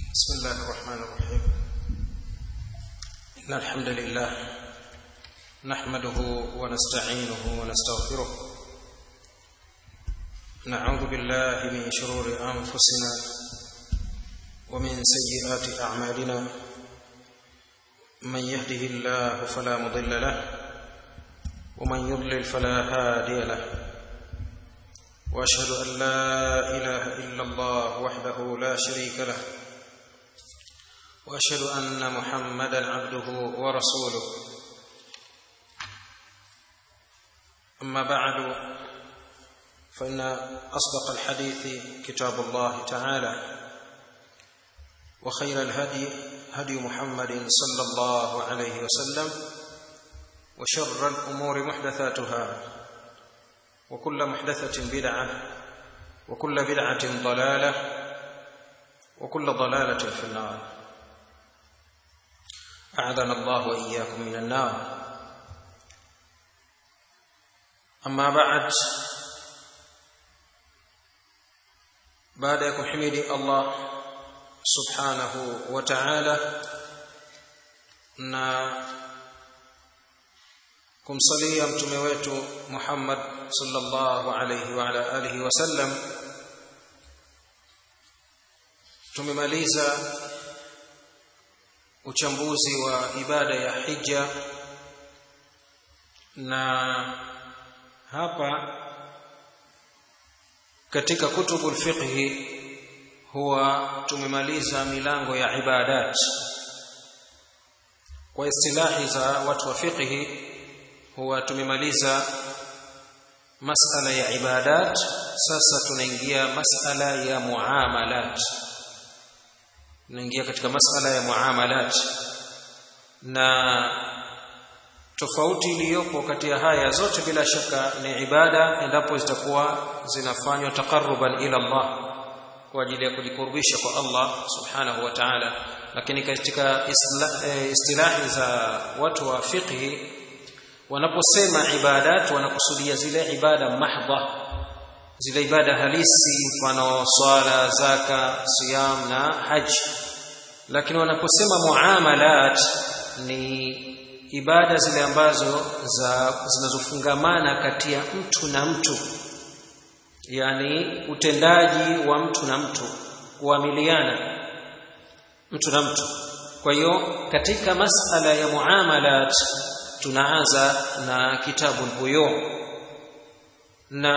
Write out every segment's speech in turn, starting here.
بسم الله الرحمن الرحيم إن الحمد لله نحمده ونستعينه ونستغفره نعوذ بالله من شرور أنفسنا ومن سيئات أعمالنا من يهده الله فلا مضل له ومن يضلل فلا هادي له واشهد ان لا اله الا الله وحده لا شريك له واشهد ان محمدا عبده ورسوله اما بعد فان اصدق الحديث كتاب الله تعالى وخير الهدي هدي محمد صلى الله عليه وسلم وشر الامور محدثاتها وكل محدثة بدعة وكل بدعة ضلالة وكل ضلالة في النار أعاذنا الله وإياكم من النار أما بعد بعد يكون حميدي الله سبحانه وتعالى na kumsalia mtume wetu Muhammad sallallahu alayhi wa ala alihi wasallam tumemaliza uchambuzi wa ibada ya hija na hapa katika kutubu fiqhi huwa tumemaliza milango ya ibadat kwa istilahi za watu wa fiqhi huwa tumemaliza masala ya ibadat sasa tunaingia masala ya muamalat tunaingia katika masala ya muamalat na tofauti iliyopo kati ya haya zote bila shaka ni ibada endapo zitakuwa zinafanywa taqarruban ila Allah kwa ajili ya kujikurubisha kwa Allah subhanahu wa ta'ala lakini katika istilahi za watu wa fiqhi wanaposema ibadat wanakusudia zile ibada mahdha zile ibada halisi mfano swala zaka siyam na haji lakini wanaposema muamalat ni ibada zile ambazo za zinazofungamana kati ya mtu na mtu yani utendaji wa mtu na mtu kuamiliana mtu na mtu kwa hiyo katika masala ya muamalat tunaanza na kitabu buyu na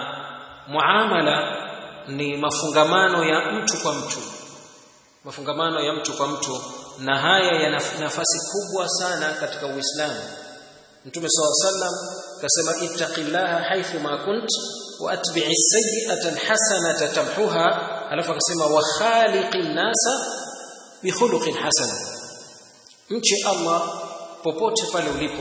muamala ni mafungamano ya mtu kwa mtu mafungamano ya mtu kwa mtu na haya yana nafasi kubwa sana katika Uislamu Mtume SAW sallam kasema ittaqillaha haythu ma kunt wa atbi'i sayyi'ata alhasanata tamhuha alafu akasema wa khaliqin nasa bi khuluqin hasan mche Allah popote pale ulipo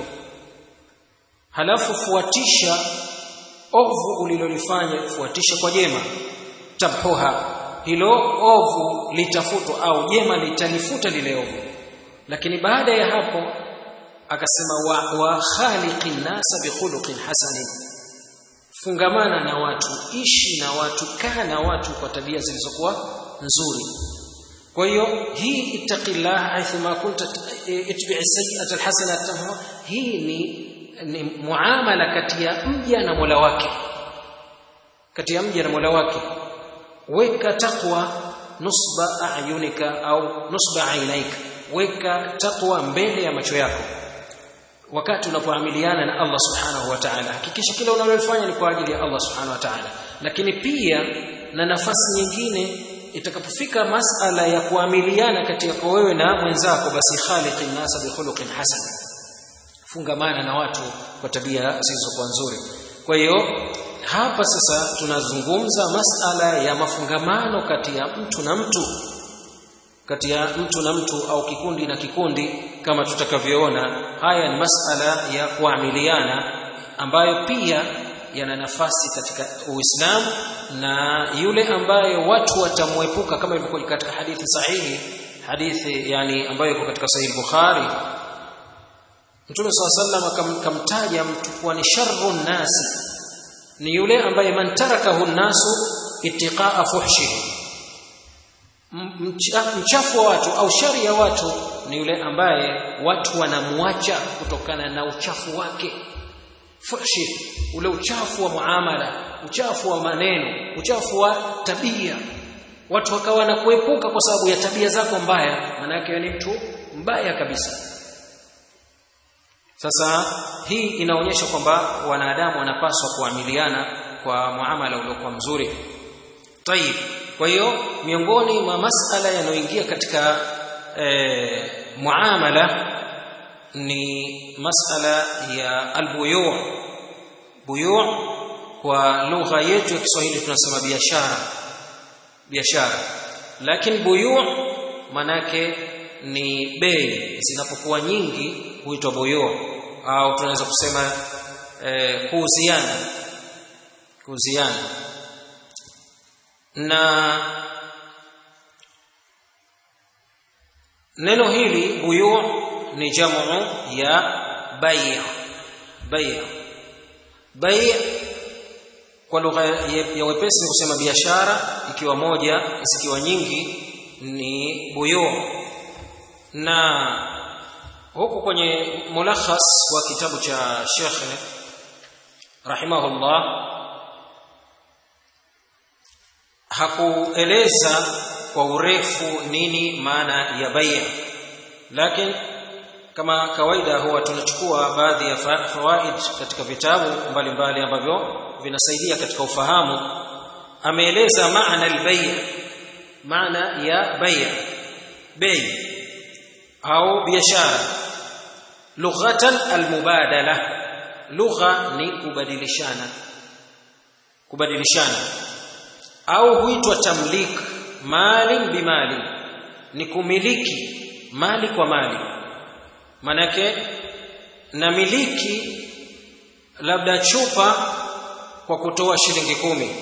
halafu fuatisha ovu ulilolifanya fuatisha kwa jema tabhuha hilo ovu litafutwa au jema litalifuta lile ovu lakini baada ya hapo akasema wa, wa khaliqin nasa bi khuluqin hasanin fungamana na watu ishi na watu kaa na watu kwa tabia zilizokuwa nzuri kwa hiyo hii ittaqillah haithu ma kunta itbi'i sayyi'ata alhasanata hii ni, ni muamala kati ya mja na Mola wake kati ya mja na Mola wake weka takwa nusba ayunika au nusba ainaika weka takwa mbele ya macho yako wakati unapoamiliana na Allah subhanahu wa ta'ala hakikisha kila unalofanya ni kwa ajili ya Allah subhanahu wa ta'ala lakini pia na nafasi nyingine itakapofika masala ya kuamiliana kati yako wewe na mwenzako basi khaliqin nasa bi khuluqin hasan fungamana na watu kwa tabia zilizokuwa nzuri kwa hiyo hapa sasa tunazungumza masala ya mafungamano kati ya mtu na mtu kati ya mtu na mtu au kikundi na kikundi kama tutakavyoona haya ni masala ya kuamiliana ambayo pia yana nafasi katika Uislamu na yule ambaye watu watamwepuka kama ilivyokuwa katika hadithi sahihi hadithi yani ambayo iko katika sahihi Bukhari Mtume SAW sallam akamtaja mtu kuwa ni sharru nasi ni yule ambaye man tarakahu nasu ittiqaa fuhshihi mchafu wa watu au shari ya watu ni yule ambaye watu wanamwacha kutokana na uchafu wake fushi ule uchafu wa muamala uchafu wa maneno uchafu wa tabia watu wakawa na kuepuka kwa sababu ya tabia zako mbaya maana yake ni mtu mbaya kabisa sasa hii inaonyesha kwamba wanadamu wanapaswa kuamiliana kwa muamala uliokuwa mzuri tayib kwa hiyo miongoni mwa masala yanayoingia katika e, muamala ni masala ya albuyu buyu kwa lugha yetu ya Kiswahili tunasema biashara biashara lakini buyu manake ni bei zinapokuwa nyingi huitwa buyu au tunaweza kusema e, kuuziana kuuziana na neno hili buyu ni jamu ya bay' bay' bay' kwa lugha ya wepesi ni kusema biashara ikiwa moja isikiwa nyingi ni buyu na huku kwenye mulakhas wa kitabu cha Sheikh rahimahullah hakueleza kwa urefu nini maana ya bai'a lakini kama kawaida huwa tunachukua baadhi ya fawaid katika vitabu mbalimbali ambavyo vinasaidia katika ufahamu ameeleza maana al-bay' maana ya bay' bei au biashara lughatan al-mubadala lugha ni kubadilishana kubadilishana au huitwa tamlik mali bimali ni kumiliki mali kwa mali manake namiliki labda chupa kwa kutoa shilingi kumi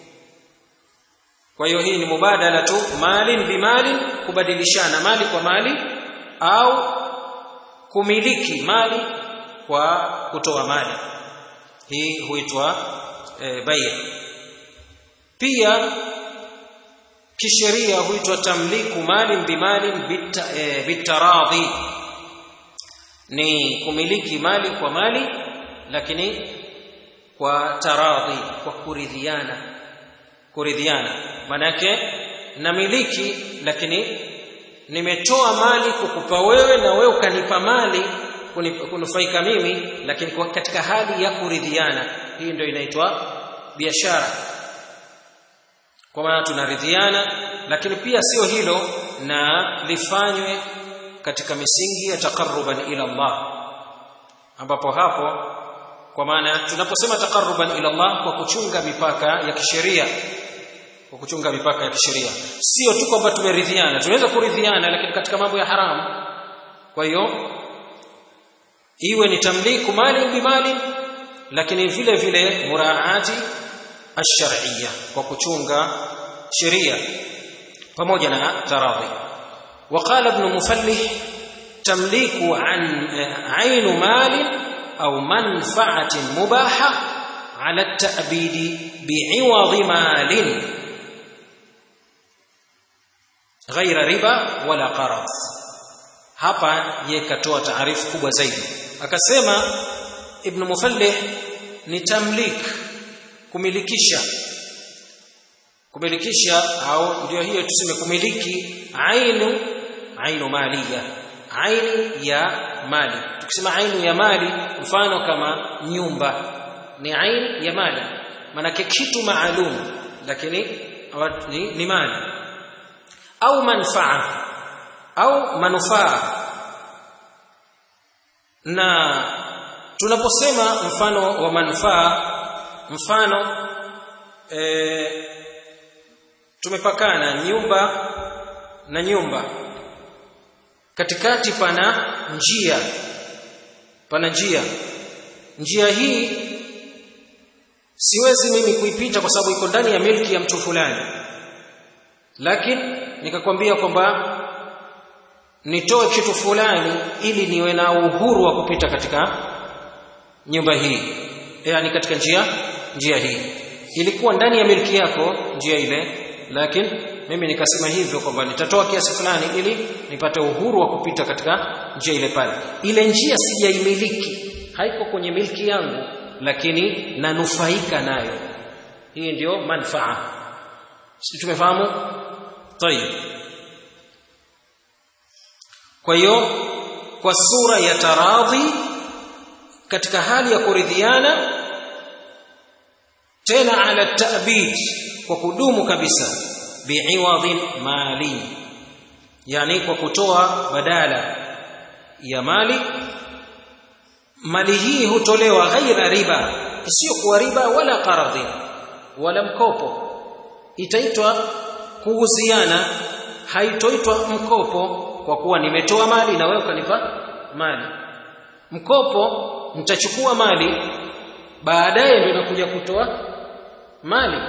kwa hiyo hii ni mubadala tu mali bimali kubadilishana mali kwa mali au kumiliki mali kwa kutoa mali hii huitwa e, bai pia kisheria huitwa tamliku mali bimali bitaradhi e, ni kumiliki mali kwa mali lakini kwa taradhi kwa kuridhiana kuridhiana manake namiliki lakini nimetoa mali kukupa wewe na wewe ukanipa mali kunufaika mimi lakini katika hali ya kuridhiana hii ndio inaitwa biashara kwa maana tunaridhiana lakini pia sio hilo na lifanywe katika misingi ya taqarruban ila Allah ambapo hapo kwa maana tunaposema taqarruban ila Allah kwa kuchunga mipaka ya kisheria kwa kuchunga mipaka ya kisheria sio tu kwamba tumeridhiana tunaweza kuridhiana lakini katika mambo ya haramu kwa hiyo iwe ni tamliku mali bimali lakini vile vile muraati ash-shar'iyya kwa kuchunga sheria pamoja na taradhi وقال ابن مفلح تمليك عن عين مال أو منفعة مباحة على التأبيد بعوض مال غير ربا ولا قرض hapa yekatoa taarifu kubwa zaidi akasema ibn mufallih ni tamlik kumilikisha kumilikisha au ndio hiyo tuseme kumiliki ainu ainu maliya aini ya mali tukisema ainu ya mali mfano kama nyumba ni aini ya mali manake kitu maalum lakini ni, ni mali au manfaa au manufaa na tunaposema mfano wa manufaa mfano e, tumepakana nyumba na nyumba katikati pana njia pana njia njia hii siwezi mimi kuipita kwa sababu iko ndani ya milki ya mtu fulani lakini nikakwambia kwamba nitoe kitu fulani ili niwe na uhuru wa kupita katika nyumba hii yani katika njia njia hii ilikuwa ndani ya milki yako njia ile lakini mimi nikasema hivyo kwamba nitatoa kiasi fulani ili nipate uhuru wa kupita katika njia ile pale ile njia sijaimiliki haiko kwenye milki yangu lakini nanufaika nayo hii ndio manfaa si tumefahamu tayib kwa hiyo kwa sura ya taradhi katika hali ya kuridhiana tena ala ta'bid kwa kudumu kabisa bi'iwadin mali yani kwa kutoa badala ya mali mali hii hutolewa ghaira riba isiyokuwa riba wala qaradhi wala mkopo itaitwa kuuziana haitoitwa mkopo kwa kuwa nimetoa mali na wewe ukanipa mali mkopo mtachukua mali baadaye ndio nakuja kutoa mali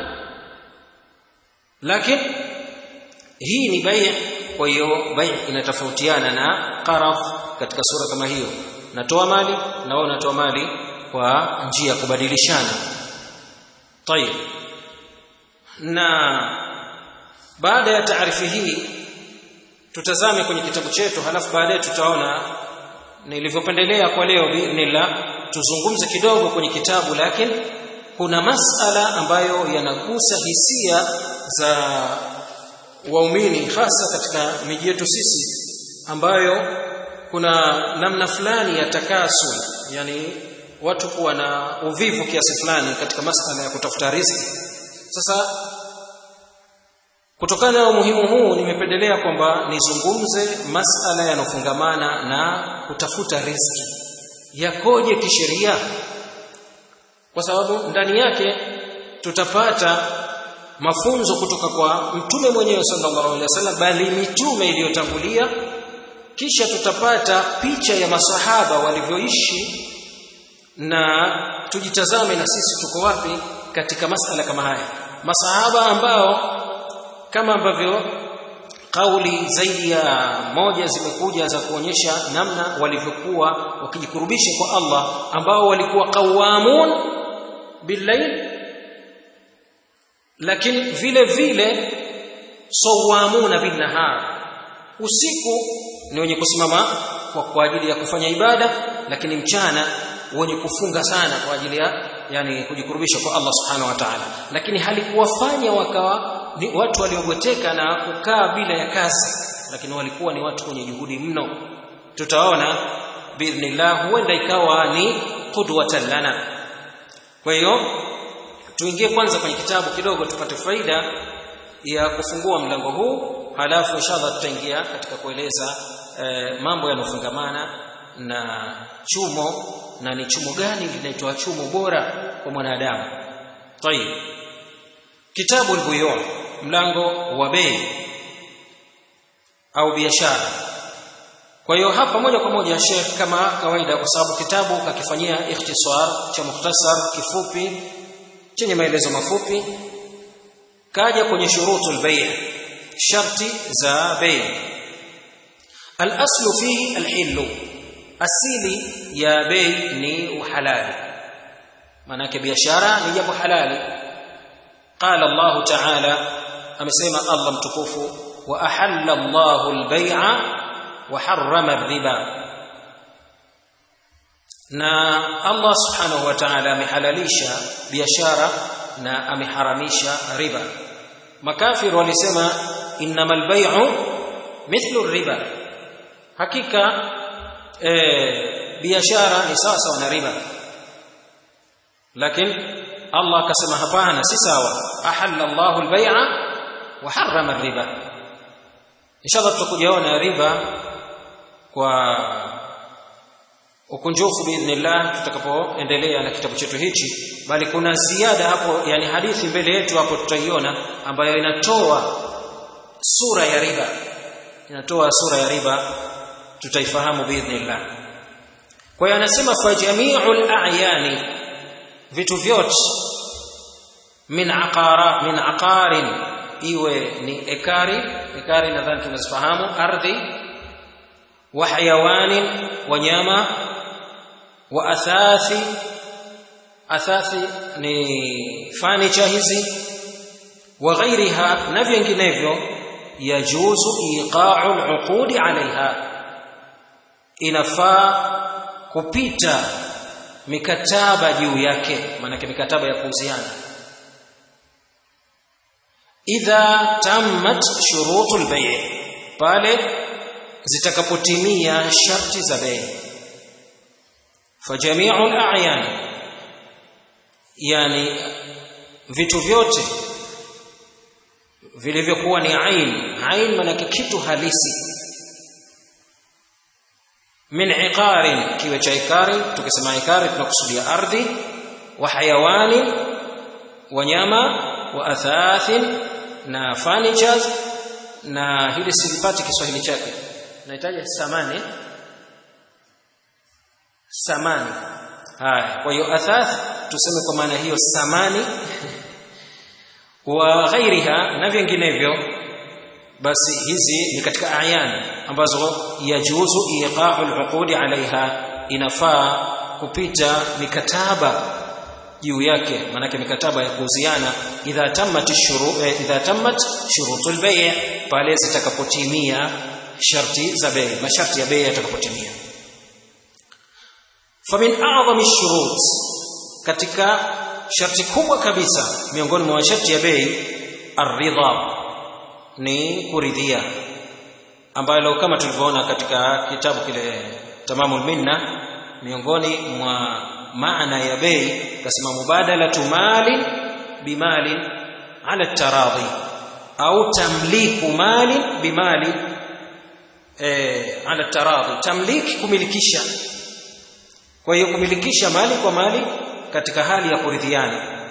lakini hii ni bai kwa hiyo bai inatofautiana na qaraf katika sura kama hiyo natoa mali na wewe unatoa mali kwa njia ya kubadilishana tayib na baada ya taarifi hii tutazame kwenye kitabu chetu halafu baadaye tutaona nilivyopendelea kwa leo biidhnillah tuzungumze kidogo kwenye kitabu lakini kuna masala ambayo yanagusa hisia za waumini hasa katika miji yetu sisi ambayo kuna namna fulani ya takasul yani watu kuwa na uvivu kiasi fulani katika masala ya kutafuta riziki sasa kutokana na umuhimu huu nimependelea kwamba nizungumze masala yanofungamana na kutafuta riziki yakoje kisheria kwa sababu ndani yake tutapata mafunzo kutoka kwa mtume mwenyewe sallallahu alaihi wasallam bali mitume iliyotangulia kisha tutapata picha ya masahaba walivyoishi na tujitazame na sisi tuko wapi katika masala kama haya masahaba ambao kama ambavyo kauli zaidi ya moja zimekuja za kuonyesha namna walivyokuwa wakijikurubisha kwa Allah ambao walikuwa qawamun billayl lakini vile vile sawamuna bin nahar usiku ni wenye kusimama kwa, kwa ajili ya kufanya ibada lakini mchana wenye kufunga sana kwa ajili ya yani kujikurubisha kwa Allah subhanahu wa ta'ala lakini halikuwafanya wakawa ni watu waliogoteka na kukaa bila ya kazi lakini walikuwa ni watu wenye juhudi mno tutaona biidhnillah huenda ikawa ni qudwatan lana kwa hiyo tuingie kwanza kwenye kitabu kidogo tupate faida ya kufungua mlango huu halafu inshallah tutaingia katika kueleza eh, mambo yanofungamana na chumo na ni chumo gani linaitwa chumo bora kwa mwanadamu tayib kitabu al mlango wa bei au biashara kwa hiyo hapa moja kwa moja Sheikh kama kawaida kwa sababu kitabu kakifanyia ikhtisar cha mukhtasar kifupi chenye maelezo mafupi kaja kwenye shurutul bay' sharti za bei al-aslu fi al-hillu asili ya bei ni uhalali maanake biashara ni jambo halali qala Allah ta'ala amesema Allah mtukufu wa ahalla Allahu al-bay'a wa harrama ar-riba na Allah subhanahu wa ta'ala amehalalisha biashara na ameharamisha riba makafir walisema innamal bay'u mithlu riba hakika e, biashara ni sawa sawa na riba lakini Allah akasema hapana si sawa ahalla Allahu al-bay'a wa harrama ar-riba inshallah tutakujaona riba kwa ukunjufu biidhnillah tutakapoendelea na kitabu chetu hichi bali kuna ziada hapo yani hadithi mbele yetu hapo tutaiona ambayo inatoa sura ya riba inatoa sura ya riba tutaifahamu biidhnillah kwa hiyo anasema fa jami'ul a'yani vitu vyote min aqara min aqarin iwe ni ekari ekari nadhani tunazifahamu ardhi wa hayawanin wanyama wa athathi athathi ni furniture hizi wa ghairiha na vinginevyo yajuzu iqa'u al-uqudi 'alayha inafaa kupita mikataba juu yake maana mikataba ya kuuziana idha tammat shurutul bay' pale zitakapotimia sharti za bei fajami'u al-a'yan yani vitu vyote vilivyokuwa ni ain ain maana kitu halisi min iqarin kiwe cha ikari tukisema ikari tunakusudia ardhi wa hayawani wanyama wa athathin na furnitures na hili silipati Kiswahili chake nahitaji samani samani haya kwa hiyo athath tuseme kwa maana hiyo samani wa ghairiha na vinginevyo basi hizi ni katika ayan ambazo yajuzu iqa'u al-uqudi alaiha inafaa kupita mikataba juu yake manake mikataba ya kuuziana idha tammat shuru eh, idha tammat shurutul bay' pale zitakapotimia sharti za bei masharti ya bei yatakapotimia famin a'zami shurut katika sharti kubwa kabisa miongoni mwa masharti ya bei aridha ni kuridhia ambalo kama tulivyoona katika kitabu kile tamamul minna miongoni mwa maana ya bei kasema mubadalatu mali bimali ala taradhi au tamliku mali bimali eh, ala taradhi tamliki kumilikisha kwa hiyo kumilikisha mali kwa mali katika hali ya kuridhiana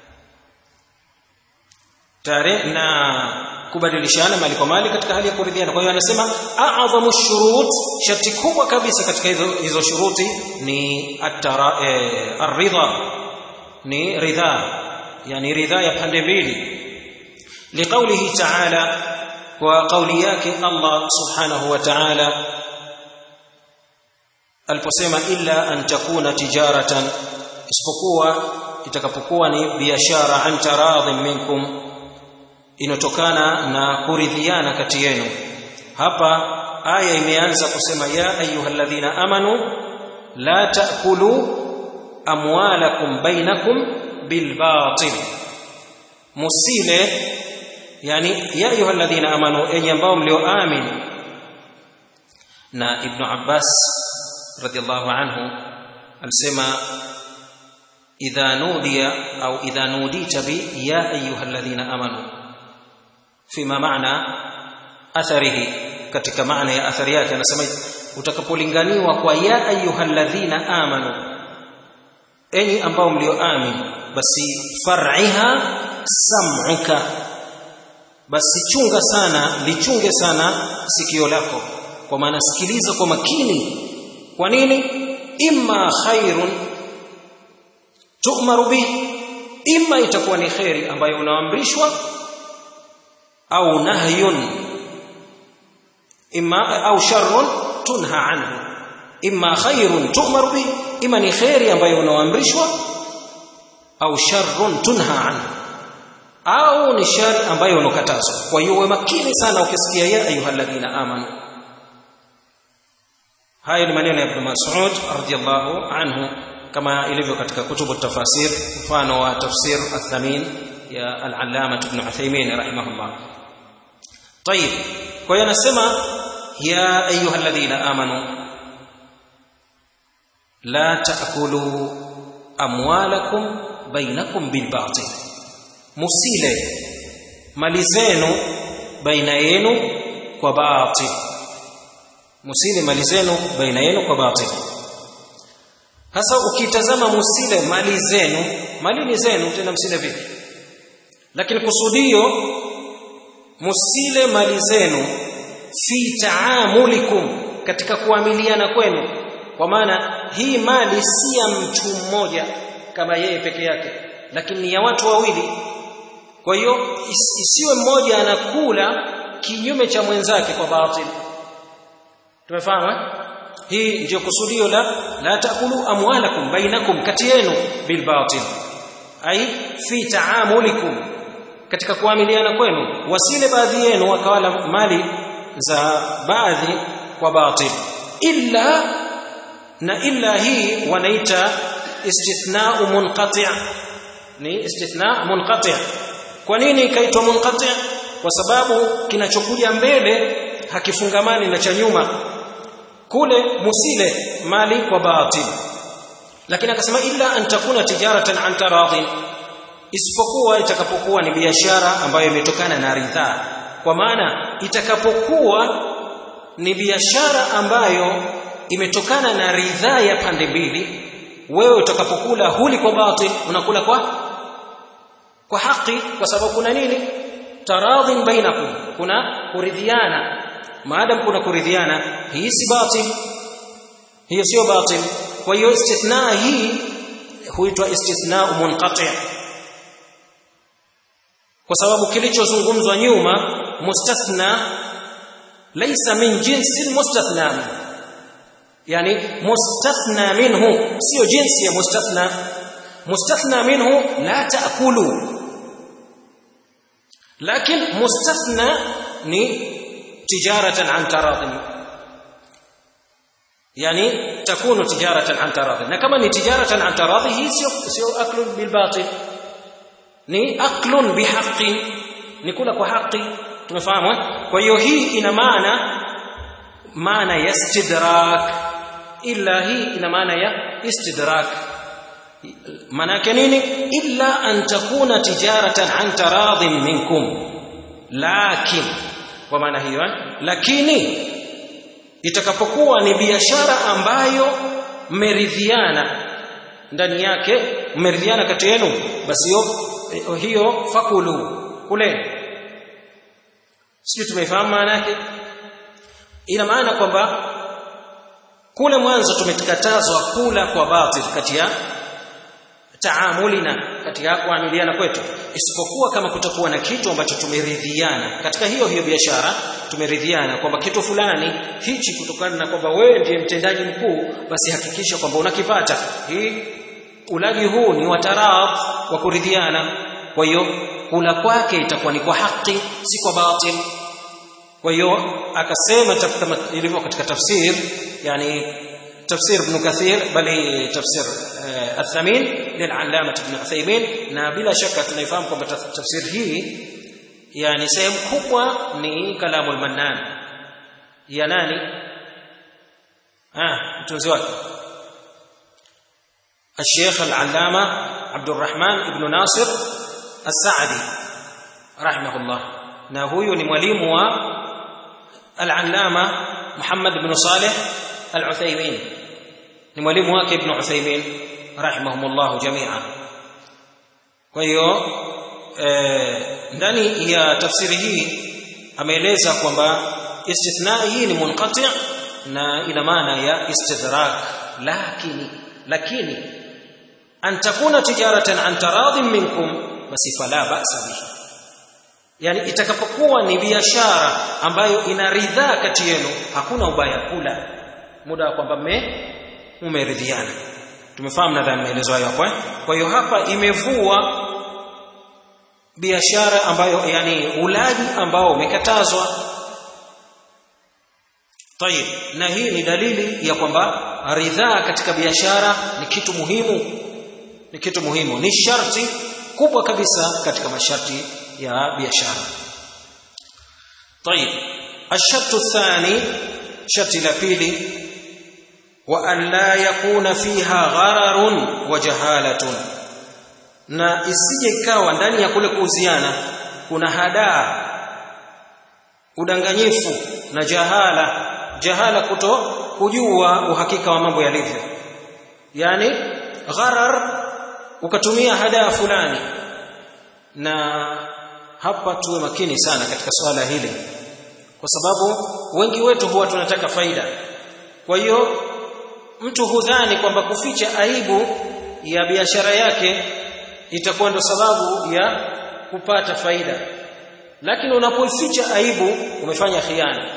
tare na kubadilishana mali kwa mali katika hali ya kuridhiana kwa hiyo anasema a'dhamu shurut sharti kubwa kabisa katika hizo hizo shuruti ni atara eh, aridha ni ridha yani ridha ya pande mbili liqaulihi ta'ala wa qauli yake Allah subhanahu wa ta'ala aliposema illa an takuna tijaratan isipokuwa itakapokuwa ni biashara an taradhin minkum inotokana na kuridhiana kati yenu hapa aya imeanza kusema ya ayyuhalladhina amanu la taakulu amwalakum bainakum bilbatil musile yani ya ayyuhalladhina amanu enyi ambao mlioamini na ibn abbas radiyallahu anhu alisema idha nudiya au idha nudita bi ya ayyuhalladhina amanu fima maana atharihi katika maana ya athari yake anasema utakapolinganiwa kwa ya ayyuhalladhina amanu enyi ambao mlioamini basi far'iha sam'uka basi chunga sana lichunge sana sikio lako kwa maana sikiliza kwa makini kwa nini imma khairun tu'maru bihi imma itakuwa ni khairi ambayo unaamrishwa au nahyun imma au sharrun tunha anhu imma khairun tu'maru bihi imma ni khairi ambayo unaamrishwa au sharrun tunha anhu au ni shari ambayo unakatazwa kwa hiyo uwe makini sana ukisikia ya ayyuhalladhina amanu haya ni maneno ya Ibn Mas'ud radhiyallahu anhu kama ilivyo katika kutubu tafasir mfano wa tafsir athamin ya al-allama ibn Uthaymeen rahimahullah طيب kwa hiyo anasema ya ayyuhalladhina amanu la ta'kulu amwalakum bainakum bilbatil musile mali zenu baina yenu kwa batil musile mali zenu baina yenu kwa batil hasa ukitazama musile mali zenu mali ni zenu tena msile vipi lakini kusudio musile mali zenu fi taamulikum katika kuamiliana kwenu kwa maana hii mali si ya mtu mmoja kama yeye peke yake lakini ni ya watu wawili kwa hiyo isiwe mmoja anakula kinyume cha mwenzake kwa batili tumefahamu hii ndio kusudio la la takulu amwalakum bainakum kati yenu bil batil ai fi taamulikum katika kuamiliana kwenu wasile baadhi yenu wakawala mali za baadhi kwa batil illa na illa hii wanaita istithna'u munqati' ni istithna munqati' kwa nini ikaitwa munqati' kwa sababu kinachokuja mbele hakifungamani na cha nyuma kule musile mali kwa batil lakini akasema illa an takuna tijaratan an taradhin isipokuwa itakapokuwa ni biashara ambayo imetokana na ridhaa kwa maana itakapokuwa ni biashara ambayo imetokana na ridhaa ya pande mbili wewe utakapokula huli kwa batil unakula kwa kwa haki kwa sababu kuna nini taradhin bainakum kuna kuridhiana maadam kuna kuridhiana hii si batil hiyo sio batil kwa hiyo istithna hii huitwa istithna munqati' kwa sababu kilichozungumzwa nyuma mustathna laysa min jinsi mustathna yani mustathna minhu sio jinsi ya mustathna mustathna minhu la taakulu lakin mustathna ni tijaratan an taradin yani takunu tijaratan an taradin na kama ni tijaratan an taradhi hii sio sio aklun bil batil ni aklun bihaqqin ni kula kwa haki tumefahamu kwa hiyo hii ina maana maana ya istidrak illa hii ina maana ya istidrak maana yake nini illa an takuna tijaratan an taradhin minkum lakin kwa maana hiyo lakini itakapokuwa ni biashara ambayo mmeridhiana ndani yake mmeridhiana kati yenu basi hiyo hiyo fakulu kuleni sio tumeifahamu maana yake ina maana kwamba kule mwanzo tumekatazwa kula kwa batil kati ya taamulina katika kuamiliana kwetu isipokuwa kama kutakuwa na kitu ambacho tumeridhiana katika hiyo hiyo biashara tumeridhiana kwamba kitu fulani hichi kutokana na kwamba wewe ndiye mtendaji mkuu basi hakikisha kwamba unakipata hii ulaji huu ni wataradh wa kuridhiana kwa hiyo kula kwake itakuwa ni kwa haki si kwa batil kwa hiyo akasema kama ilivyo katika tafsir yani تفسير ابن كثير بل تفسير الثمين للعلامة ابن عثيمين na bila shaka tunaifahamu kwamba tafsir hii yani sehemu kubwa ni kalamu al-Mannan ya nani ah mtunzi wake الشيخ العلامة عبد الرحمن ابن ناصر السعدي رحمه الله na huyu ni mwalimu wa al-Allama Muhammad ibn Saleh al-Uthaymeen ni mwalimu wake ibn Uthaymeen rahimahumullah jami'a kwa hiyo ndani ya tafsiri hii ameeleza kwamba istithna hii ni munqati na ina maana ya istidrak lakini lakini an takuna tijaratan an taradhin minkum basi fala ba'sa bihi yani itakapokuwa ni biashara ambayo ina ridhaa kati yenu hakuna ubaya kula muda wa kwamba mme umeridhiana tumefahamu nadhani maelezo hayo hapo kwa hiyo hapa imevua biashara ambayo yani ulaji ambao umekatazwa tayib na hii ni dalili ya kwamba ridhaa katika biashara ni kitu muhimu ni kitu muhimu ni sharti kubwa kabisa katika masharti ya biashara طيب الشرط الثاني شرط la pili وأن لا يكون فيها غرر وجهالة na isije ikawa ndani ya kule kuuziana kuna hadaa udanganyifu na jahala jahala kuto kujua uhakika wa mambo yalivyo yani gharar ukatumia hadaa fulani na hapa tuwe makini sana katika swala hili kwa sababu wengi wetu huwa tunataka faida kwa hiyo mtu hudhani kwamba kuficha aibu ya biashara yake itakuwa ndo sababu ya kupata faida lakini unapoificha aibu umefanya khiana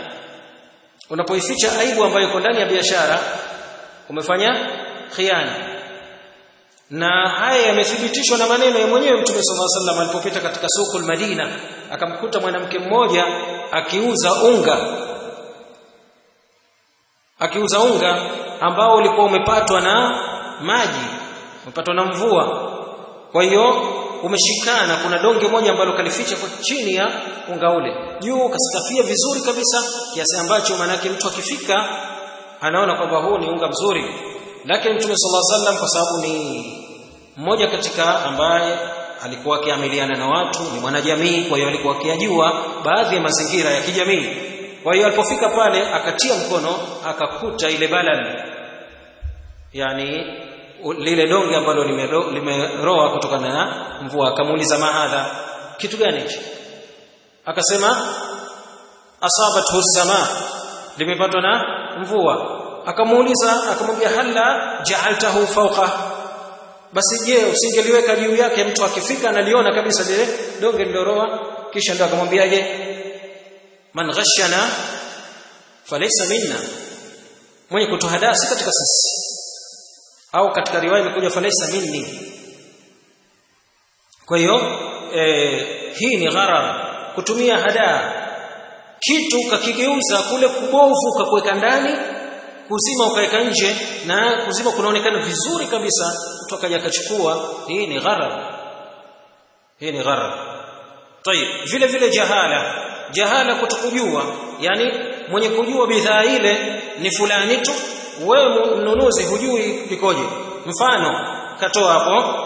unapoificha aibu ambayo iko ndani ya biashara umefanya khiana na haya yamethibitishwa na maneno ya mwenyewe mtume sallallahu alaihi wasallam alipopita katika soko Madina akamkuta mwanamke mmoja akiuza unga akiuza unga ambao ulikuwa umepatwa na maji umepatwa na mvua kwa hiyo umeshikana kuna donge moja ambalo kalificha kwa chini ya unga ule juu kasikafia vizuri kabisa kiasi ambacho manake mtu akifika anaona kwamba huu ni unga mzuri lakini mtume sallallahu alaihi wasallam kwa sababu ni mmoja katika ambaye alikuwa akiamiliana na watu ni mwanajamii kwa hiyo alikuwa akiyajua baadhi ya mazingira ya kijamii kwa hiyo alipofika pale akatia mkono akakuta ile balal yani lile donge ambalo limeroa lime kutokana na mvua akamuuliza mahadha kitu gani hicho akasema asabathu sama limepatwa na mvua akamuuliza akamwambia halla ja'altahu fawqa basi je usingeliweka juu yake mtu akifika analiona kabisa lile donge liloroa kisha ndo akamwambiaje man ghashana falaysa minna mwenye kutuhadaa si katika sisi au katika riwaya imekuja falaysa minni kwa hiyo e, hii ni gharar kutumia hadaa kitu kakigeuza kule kubovu kakuweka ndani kuzima ukaweka nje na kuzima kunaonekana vizuri kabisa mtu akaja akachukua hii ni gharar hii ni gharar tayib vile vile jahala jahala kutokujua yani mwenye kujua bidhaa ile ni fulani tu wewe mnunuzi hujui likoje mfano katoa hapo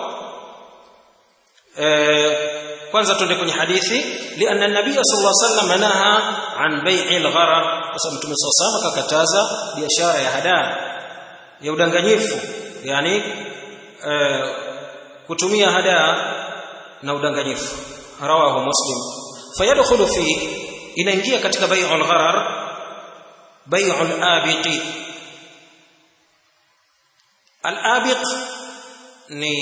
e, kwanza tuende kwenye hadithi lianna nabiy sallallahu alaihi wasallam naha an bai'i al-gharar kwa sababu mtume sallallahu alaihi kakataza biashara ya hadaa ya udanganyifu yani e, kutumia hadaa na udanganyifu rawahu muslim fayadkhulu fi inaingia katika bai'ul gharar bai'ul abiqi al-abiq ni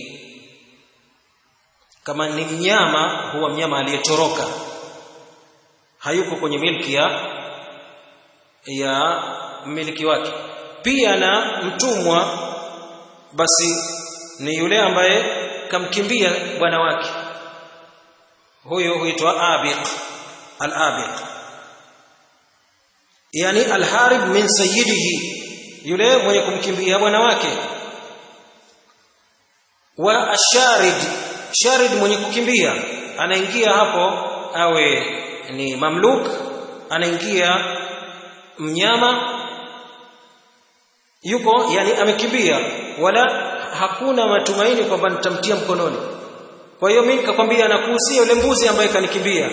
kama ni mnyama huwa mnyama aliyetoroka hayuko kwenye milki ya ya mmiliki wake pia na mtumwa basi ni yule ambaye kamkimbia bwana wake huyo huitwa abiq al-abiq yani al-harib min sayyidihi yule mwenye kumkimbia bwana wake wa asharid sharid mwenye kukimbia anaingia hapo awe ni mamluk anaingia mnyama yuko yani amekimbia wala hakuna matumaini kwamba nitamtia mkononi kwa hiyo mimi nikakwambia nakuhusia yule mbuzi ambaye kanikimbia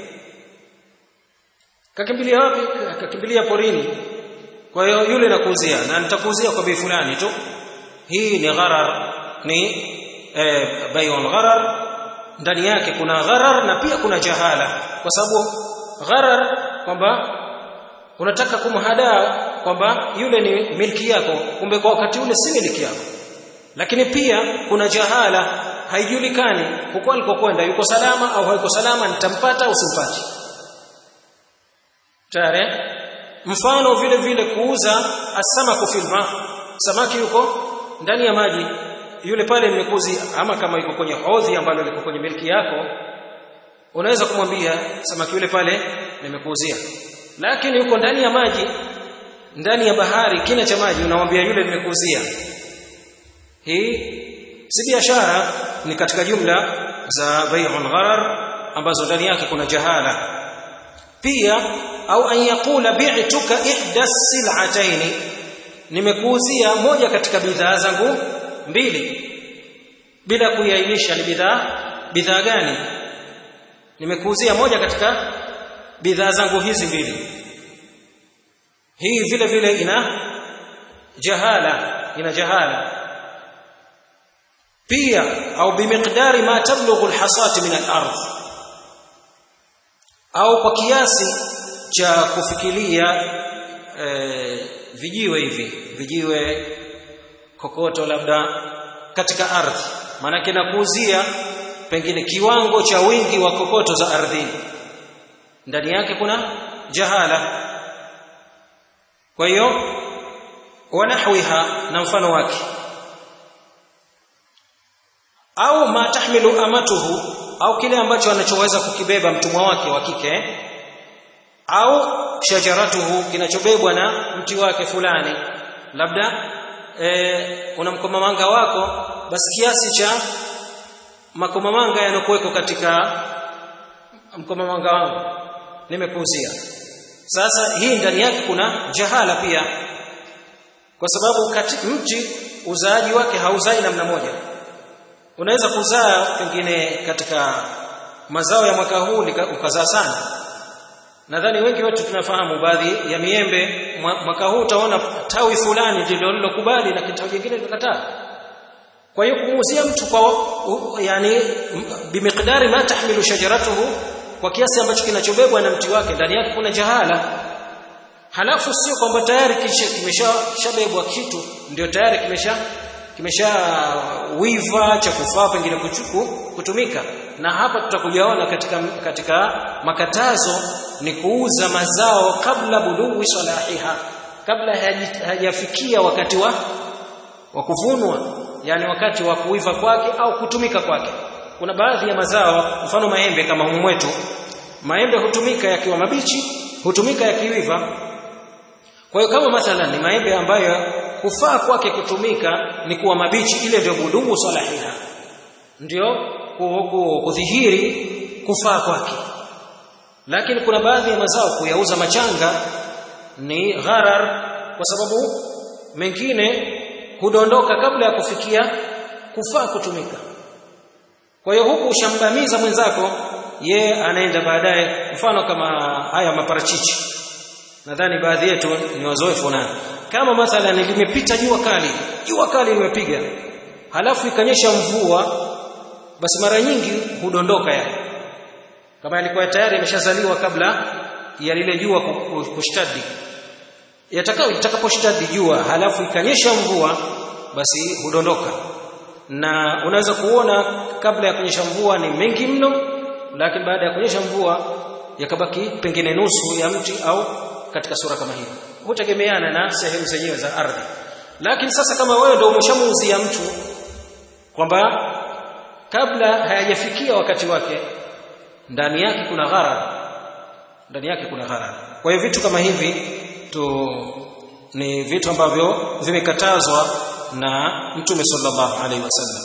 kakimbilia wapi kakimbilia porini kwa hiyo yule nakuuzia na nitakuuzia kwa bei fulani tu hii ni gharar ni e, bay'ul gharar ndani yake kuna gharar na pia kuna jahala kwa sababu gharar kwamba unataka kumhadaa kwamba yule ni milki yako kumbe kwa wakati ule si milki yako lakini pia kuna jahala haijulikani huko alikokwenda yuko salama au hayuko salama nitampata au simpati tayari mfano vile vile kuuza asamaku filma samaki yuko ndani ya maji yule pale mmekuzi ama kama yuko kwenye hodhi ambalo liko kwenye milki yako unaweza kumwambia samaki yule pale nimekuuzia lakini yuko ndani ya maji ndani ya bahari kina cha maji unamwambia yule nimekuuzia hii si biashara ni katika jumla za bai'un gharar ambazo ndani yake kuna jahala pia au an yaqula bi'tuka ihda sil'atayn nimekuuzia moja katika bidhaa zangu mbili bila kuiainisha ni bidhaa bidhaa gani nimekuuzia moja katika bidhaa zangu hizi mbili hii vile vile ina jahala ina jahala pia au bimiqdari ma tablughu alhasati min al-ardh au kwa kiasi cha kufikiria e, vijiwe hivi vijiwe kokoto labda katika ardhi maanake nakuuzia pengine kiwango cha wingi wa kokoto za ardhini ndani yake kuna jahala kwa hiyo wanahwiha na mfano wake au ma tahmilu amatuhu au kile ambacho anachoweza kukibeba mtumwa wake wa kike au shajaratuhu kinachobebwa na mti wake fulani labda e, una mkomamanga wako basi kiasi cha makomamanga yanokuweko katika mkomamanga wangu nimekuuzia sasa hii ndani yake kuna jahala pia kwa sababu kati mti uzaaji wake hauzai namna moja unaweza kuzaa pengine katika mazao ya mwaka huu ukazaa sana nadhani wengi wetu tunafahamu baadhi ya miembe mwaka huu utaona tawi fulani ndilo lilokubali na kitawi kingine likakataa kwa hiyo kumuuzia mtu kwa yani bimiqdari ma tahmilu shajaratuhu kwa kiasi ambacho kinachobebwa na mti wake ndani yake kuna jahala halafu sio kwamba tayari kimeshabebwa kitu ndio tayari kimesha kimesha wiva cha kufaa pengine kutumika na hapa tutakujaona katika katika makatazo ni kuuza mazao kabla bulughi salahiha kabla hajafikia wakati wa wa kuvunwa yani wakati wa kuiva kwake au kutumika kwake kuna baadhi ya mazao mfano maembe kama humu mwetu maembe hutumika yakiwa mabichi hutumika yakiiva kwa hiyo kama mathalan ni maembe ambayo kufaa kwake kutumika ni kuwa mabichi ile ndio budugu salahiha ndio kudhihiri kufaa kwake lakini kuna baadhi ya mazao kuyauza machanga ni gharar kwa sababu mengine hudondoka kabla ya kufikia kufaa kutumika kwa hiyo huku ushambamiza mwenzako ye anaenda baadaye mfano kama haya maparachichi nadhani baadhi yetu ni wazoefu nayo kama mathalan limepita jua kali jua kali limepiga halafu ikanyesha mvua basi mara nyingi hudondoka yale kama yalikuwa tayari yameshazaliwa kabla ya lile jua kushtadi yatakao itakaposhtadi jua halafu ikanyesha mvua basi hudondoka na unaweza kuona kabla ya kunyesha mvua ni mengi mno lakini baada ya kunyesha mvua yakabaki pengine nusu ya mti au katika sura kama hiyo hutegemeana na sehemu zenyewe za ardhi lakini sasa kama wewe ndio umeshamuuzia mtu kwamba kabla hayajafikia wakati wake ndani yake kuna gharar ndani yake kuna gharar kwa hiyo vitu kama hivi tu ni vitu ambavyo vimekatazwa na mtume sallallahu alaihi wasallam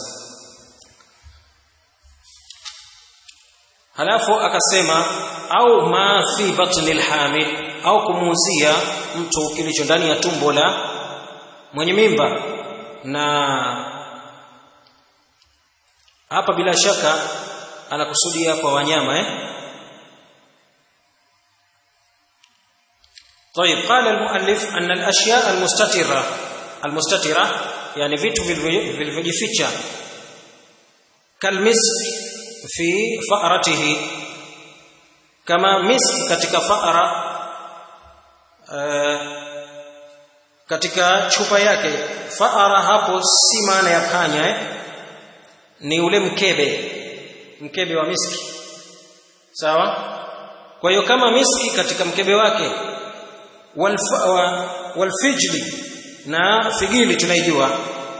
halafu akasema au ma fi batni alhamil au kumuuzia mtu kilicho ndani ya tumbo la mwenye mimba na hapa bila shaka anakusudia kwa wanyama eh طيب قال المؤلف أن الأشياء المستترة المستترة يعني vitu vilivyojificha kalmisk fi fa'ratihi kama misk katika fa'ra katika chupa yake fa'ara hapo si maana ya kanya eh? ni ule mkebe mkebe wa miski sawa kwa hiyo kama miski katika mkebe wake walfijli na figili tunaijua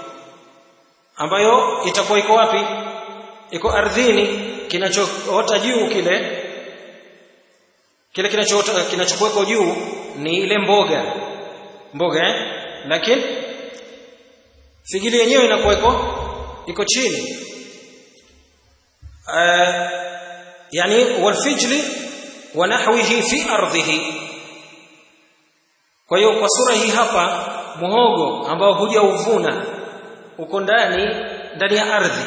ambayo itakuwa iko wapi iko ardhini kinachoota juu kile kile kinachoota kinachokuweko juu ni ile mboga mboga eh? lakini figili yenyewe inakuwa iko iko chini uh, yani walfijli wa nahwihi fi ardhihi kwa hiyo kwa sura hii hapa muhogo ambao huja uvuna uko ndani ndani ya ardhi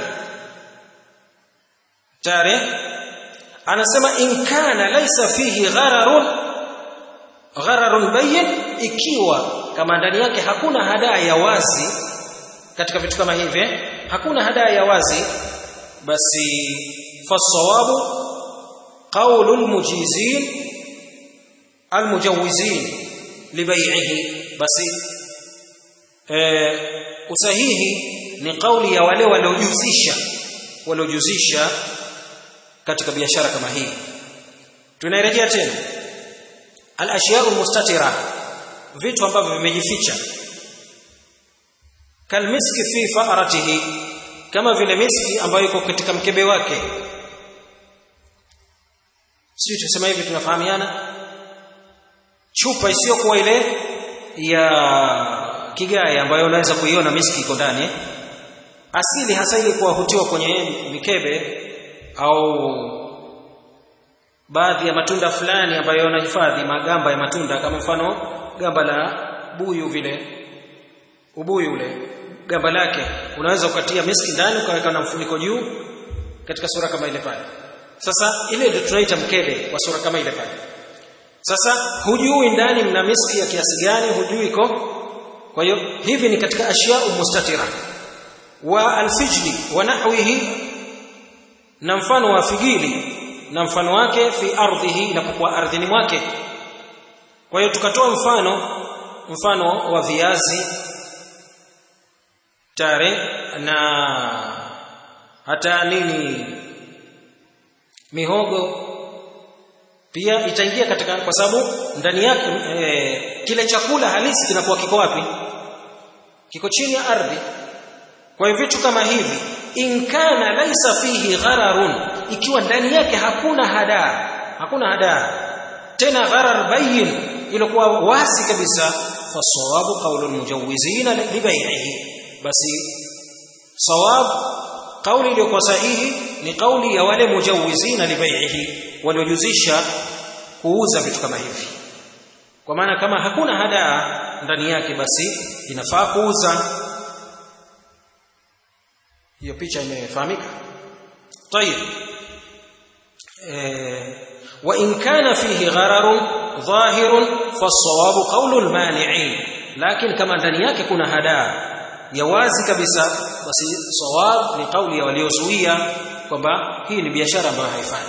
tare anasema in kana laisa fihi ghararun ghararun bayyin ikiwa kama ndani yake hakuna hadaa ya wazi katika vitu kama hivi hakuna hadaa ya wazi basi fasawabu qaulul mujizin almujawizin libai'ihi basi e, usahihi ni kauli ya wale waliojuzisha waliojuzisha katika biashara kama hii tunairejea tena al-ashya'u mustatira vitu ambavyo vimejificha kalmiski fi fa'ratihi kama vile miski ambayo iko katika mkebe wake sio tusema hivi tunafahamiana chupa isiyokuwa ile ya kigai ambayo unaweza kuiona miski iko ndani asili hasa ile kuwa hutiwa kwenye mikebe au baadhi ya matunda fulani ambayo yanahifadhi magamba ya matunda kama mfano gamba la buyu vile ubuyu ule gamba lake unaweza ukatia miski ndani ukaweka na mfuniko juu katika sura kama ile pale sasa ile ndio tunaita mkebe kwa sura kama ile pale sasa hujui ndani mna miski ya kiasi gani hujui iko kwa hiyo hivi ni katika ashya'u mustatira wa alfijli wa nahwihi na mfano wa figili na mfano wake fi ardhihi inapokuwa ardhini mwake kwa hiyo tukatoa mfano mfano wa viazi tare na hata nini mihogo pia itaingia katika kwa sababu ndani yake e, kile chakula halisi kinakuwa kiko wapi kiko chini ya ardhi kwa hiyo vitu kama hivi in kana laisa fihi ghararun ikiwa ndani yake hakuna hadaa hakuna hadaa tena gharar bayin ilikuwa wazi kabisa fasawabu qawlu almujawizina libai'ihi basi sawab kauli iliyokuwa sahihi ni kauli ya wale mujawizina libai'ihi waliojuzisha kuuza vitu kama hivi kwa maana kama hakuna hadaa ndani yake basi inafaa kuuza hiyo picha imefahamika طيب وإن كان فيه غرر ظاهر فالصواب قول المانعين لكن كما ndani yake kuna hadaa ya wazi kabisa basi sawab ni kauli ya waliozuia kwamba hii ni biashara ambayo haifai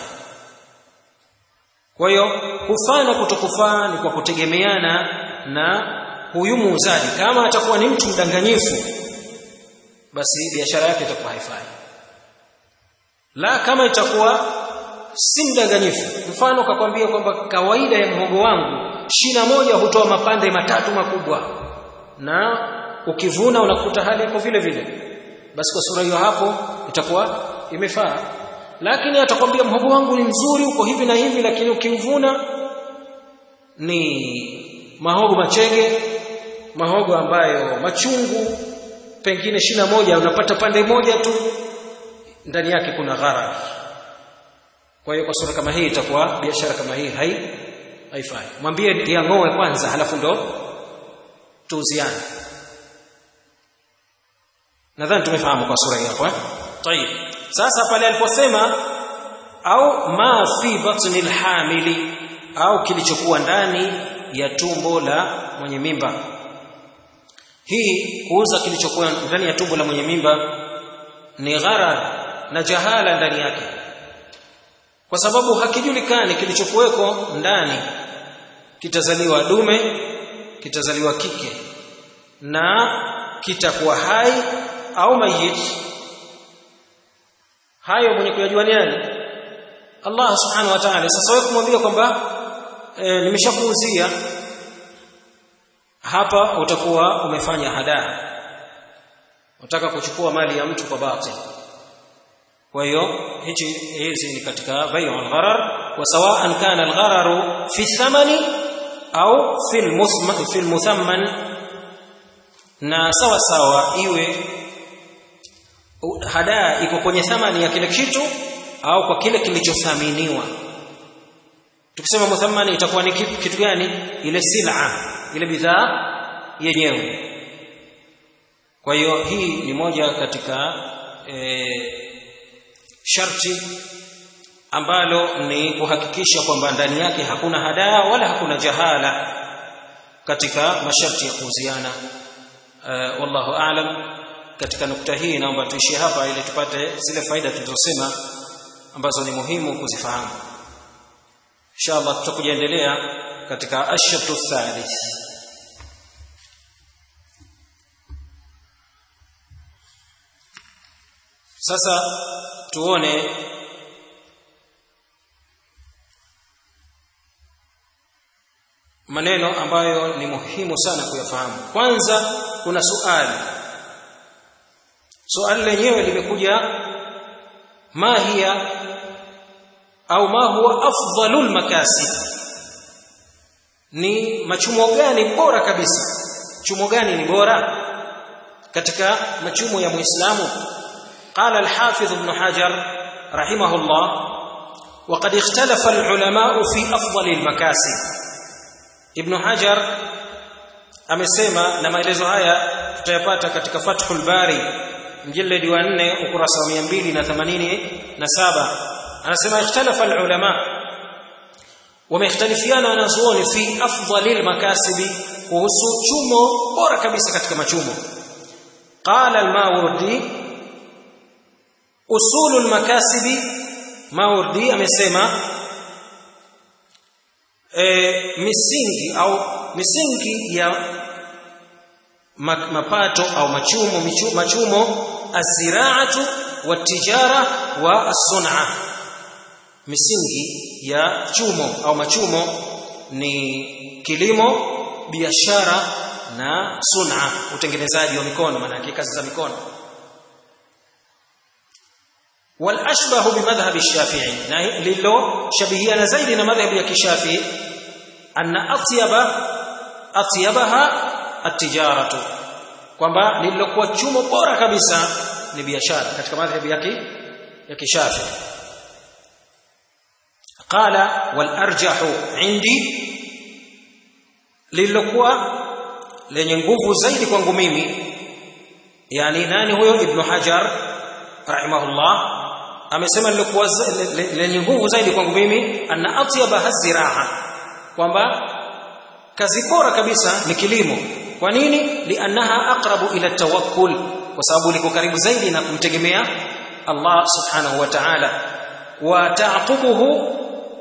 kwa hiyo kufaa na kutokufaa ni kwa kutegemeana na huyu muuzaji kama atakuwa ni mtu mdanganyifu basi biashara yake itakuwa haifai la kama itakuwa si mdanganyifu mfano kakwambia kwamba kawaida ya mhogo wangu shina moja hutoa mapande matatu makubwa na ukivuna unakuta hali iko vile vile basi kwa sura hiyo hapo itakuwa imefaa lakini atakwambia mhogo wangu ni mzuri uko hivi na hivi lakini ukivuna ni mahogo machege mahogo ambayo machungu pengine shina moja unapata pande moja tu ndani yake kuna gharar kwa hiyo kwa sura kama hii itakuwa biashara kama hii hai haifai mwambie yang'oe kwanza halafu ndo tuuziane nadhani tumefahamu kwa sura hii hapo eh tayib sasa pale aliposema au ma fi batni alhamili au kilichokuwa ndani ya tumbo la mwenye mimba hii kuuza kilichokuwa ndani ya tumbo la mwenye mimba ni gharar na jahala ndani yake kwa sababu hakijulikani kilichokuweko ndani kitazaliwa dume kitazaliwa kike na kitakuwa hai au mayit hayo mwenye kuyajua ni nani Allah subhanahu wa ta'ala sasa wewe kumwambia kwamba e, nimeshakuuzia hapa utakuwa umefanya hadaa unataka kuchukua mali ya mtu kwa batil kwa hiyo hichi hizi ni katika bai'u al-gharar wa sawa'an kana al-ghararu fi thamani au fi al-muthman fi al-muthamman na sawa sawa iwe hadaa iko kwenye thamani ya kile kitu au kwa kile kilichothaminiwa tukisema muthammani itakuwa ni kitu, kitu gani ile sil'a ile bidhaa yenyewe kwa hiyo hii ni moja katika e, sharti ambalo ni kuhakikisha kwamba ndani yake hakuna hadaa wala hakuna jahala katika masharti ya kuuziana uh, wallahu aalam katika nukta hii naomba tuishie hapa ili tupate zile faida tulizosema ambazo ni muhimu kuzifahamu inshallah tutakuja endelea katika ashatu thalith sasa tuone maneno ambayo ni muhimu sana kuyafahamu kwanza kuna suali swali lenyewe limekuja ma hiya au ma huwa afdalul makasib ni machumo gani bora kabisa chumo gani ni bora katika machumo ya muislamu qala al-hafiz ibn hajar rahimahullah وقد اختلف العلماء في افضل المكاسب ابن حجر amesema na maelezo haya tutayapata katika Fathul Bari mjalladi wa 4 ukurasa wa 287 anasema ikhtalafa alulama wamekhtalifiana wanazuoni fi afdalil makasibi kuhusu chumo bora kabisa katika machumo qala al-mawardi usulul makasibi mawardi amesema e, misingi au misingi ya mapato au machumo machumo aziraatu watijara wa as-sun'a misingi ya chumo au machumo ni kilimo biashara na sun'a utengenezaji wa mikono maana kazi za mikono والاشبه بمذهب الشافعي للو شبيهنا زيد مذهب الشافعي ان اطيب اطيبها التجاره kwamba lililokuwa chumo bora kabisa ni biashara katika madhhabi yake ya kishafi qala wal arjahu indi lililokuwa lenye nguvu zaidi kwangu mimi yani nani huyo ibn hajar rahimahullah amesema lilikuwa lenye nguvu zaidi kwangu mimi anna atyaba haziraa kwamba kazi bora kabisa ni kilimo kwa nini liannaha aqrabu ila tawakkul kwa sababu liko karibu zaidi na kumtegemea Allah subhanahu wa ta'ala wa ta'qubuhu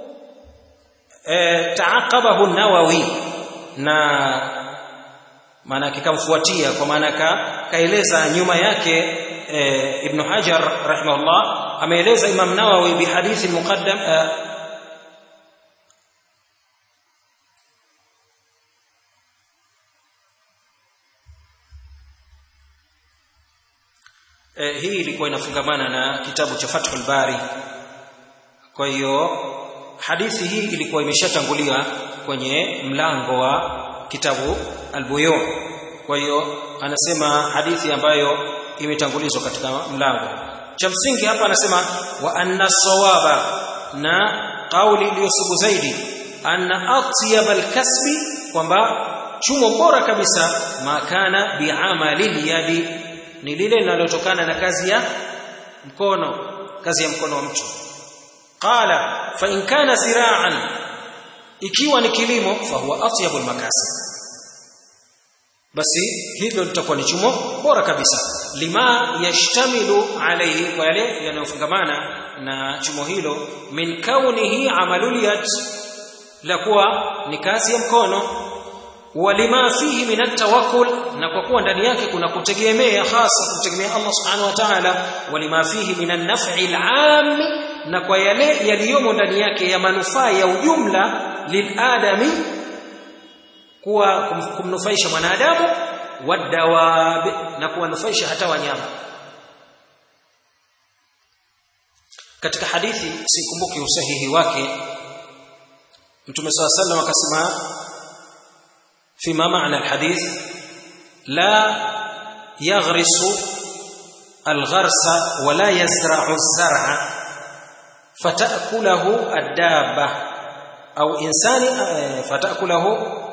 e, ta'aqabahu an-nawawi na maana kikamfuatia kwa maana ka, kaeleza nyuma yake e, ibn Hajar rahimahullah ameeleza Imam Nawawi bi hadithi muqaddam e, e, hii ilikuwa inafungamana na kitabu cha Fathul Bari kwa hiyo hadithi hii ilikuwa imeshatangulia kwenye mlango wa kitabu al-Buyu kwa hiyo anasema hadithi ambayo imetangulizwa katika mlango cha msingi hapa anasema wa anna sawaba na kauli iliyosubu zaidi anna atyab al-kasbi kwamba chumo bora kabisa makana bi'amali yadi ni lile linalotokana na kazi ya mkono kazi ya mkono wa mtu qala fa in kana zira'an ikiwa ni kilimo fa huwa atyabul makasib basi hilo litakuwa ni chumo bora kabisa lima yashtamilu alayhi kwa yale yanayofungamana na chumo hilo min kaunihi amalul yad la kuwa ni kazi ya mkono walima fihi min atawakkul na kwa kuwa ndani yake kuna kutegemea hasa kutegemea Allah subhanahu wa ta'ala walima fihi min an-naf'i al-'am na kwa yale yaliyomo ndani yake ya manufaa ya ujumla liladami kuwa kumnufaisha mwanadamu wadawab na kuwanufaisha hata wanyama katika hadithi sikumbuki usahihi wake mtume swalla sallam akasema فيما معنى الحديث لا يغرس الغرس ولا يزرع الزرع فتأكله الدابة أو إنسان فتأكله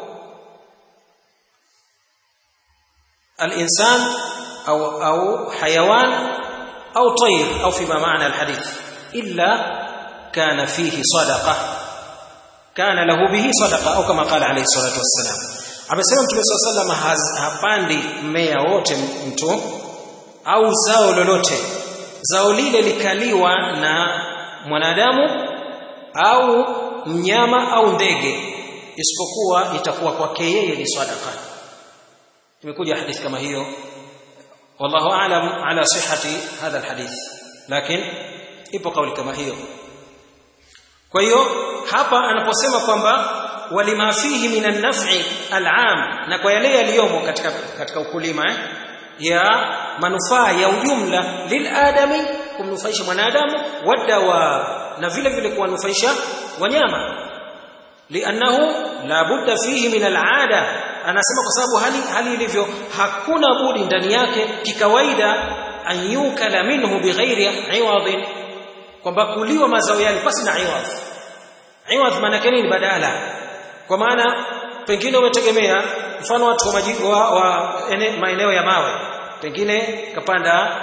الإنسان أو أو حيوان أو طير أو فيما معنى الحديث إلا كان فيه صدقة كان له به صدقة أو كما قال عليه الصلاة والسلام amesema mtume swalla sallam hapandi mmea wote mtu au zao lolote zao lile likaliwa na mwanadamu au mnyama au ndege isipokuwa itakuwa kwake yeye ni sadaka imekuja hadithi kama hiyo wallahu aalam ala sihhati hadha alhadith lakini ipo kauli kama hiyo kwa hiyo hapa anaposema kwamba walima fihi min an-naf'i al-'am na kwa yale yaliyomo katika katika ukulima eh? ya manufaa ya ujumla liladami kumnufaisha mwanadamu wadawa na vile vile kuwanufaisha wanyama liannahu la budda fihi min alada anasema kwa sababu hali hali ilivyo hakuna budi ndani yake kikawaida an yukala minhu bighairi iwadhin kwamba kuliwa mazao yale pasi na iwadh iwadh maana yake nini badala kwa maana pengine umetegemea mfano watu wa, maji, wa, wa ene, maeneo ya mawe pengine kapanda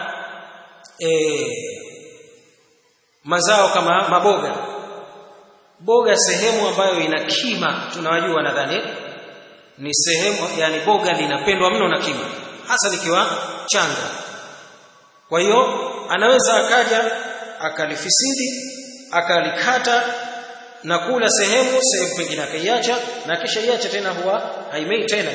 e, mazao kama maboga boga sehemu ambayo ina kima tunawajua nadhani ni sehemu yani boga linapendwa mno na kima hasa likiwa changa kwa hiyo anaweza akaja akalifisidi akalikata na kula sehemu sehemu pengine akaiacha na kisha iacha tena huwa haimei tena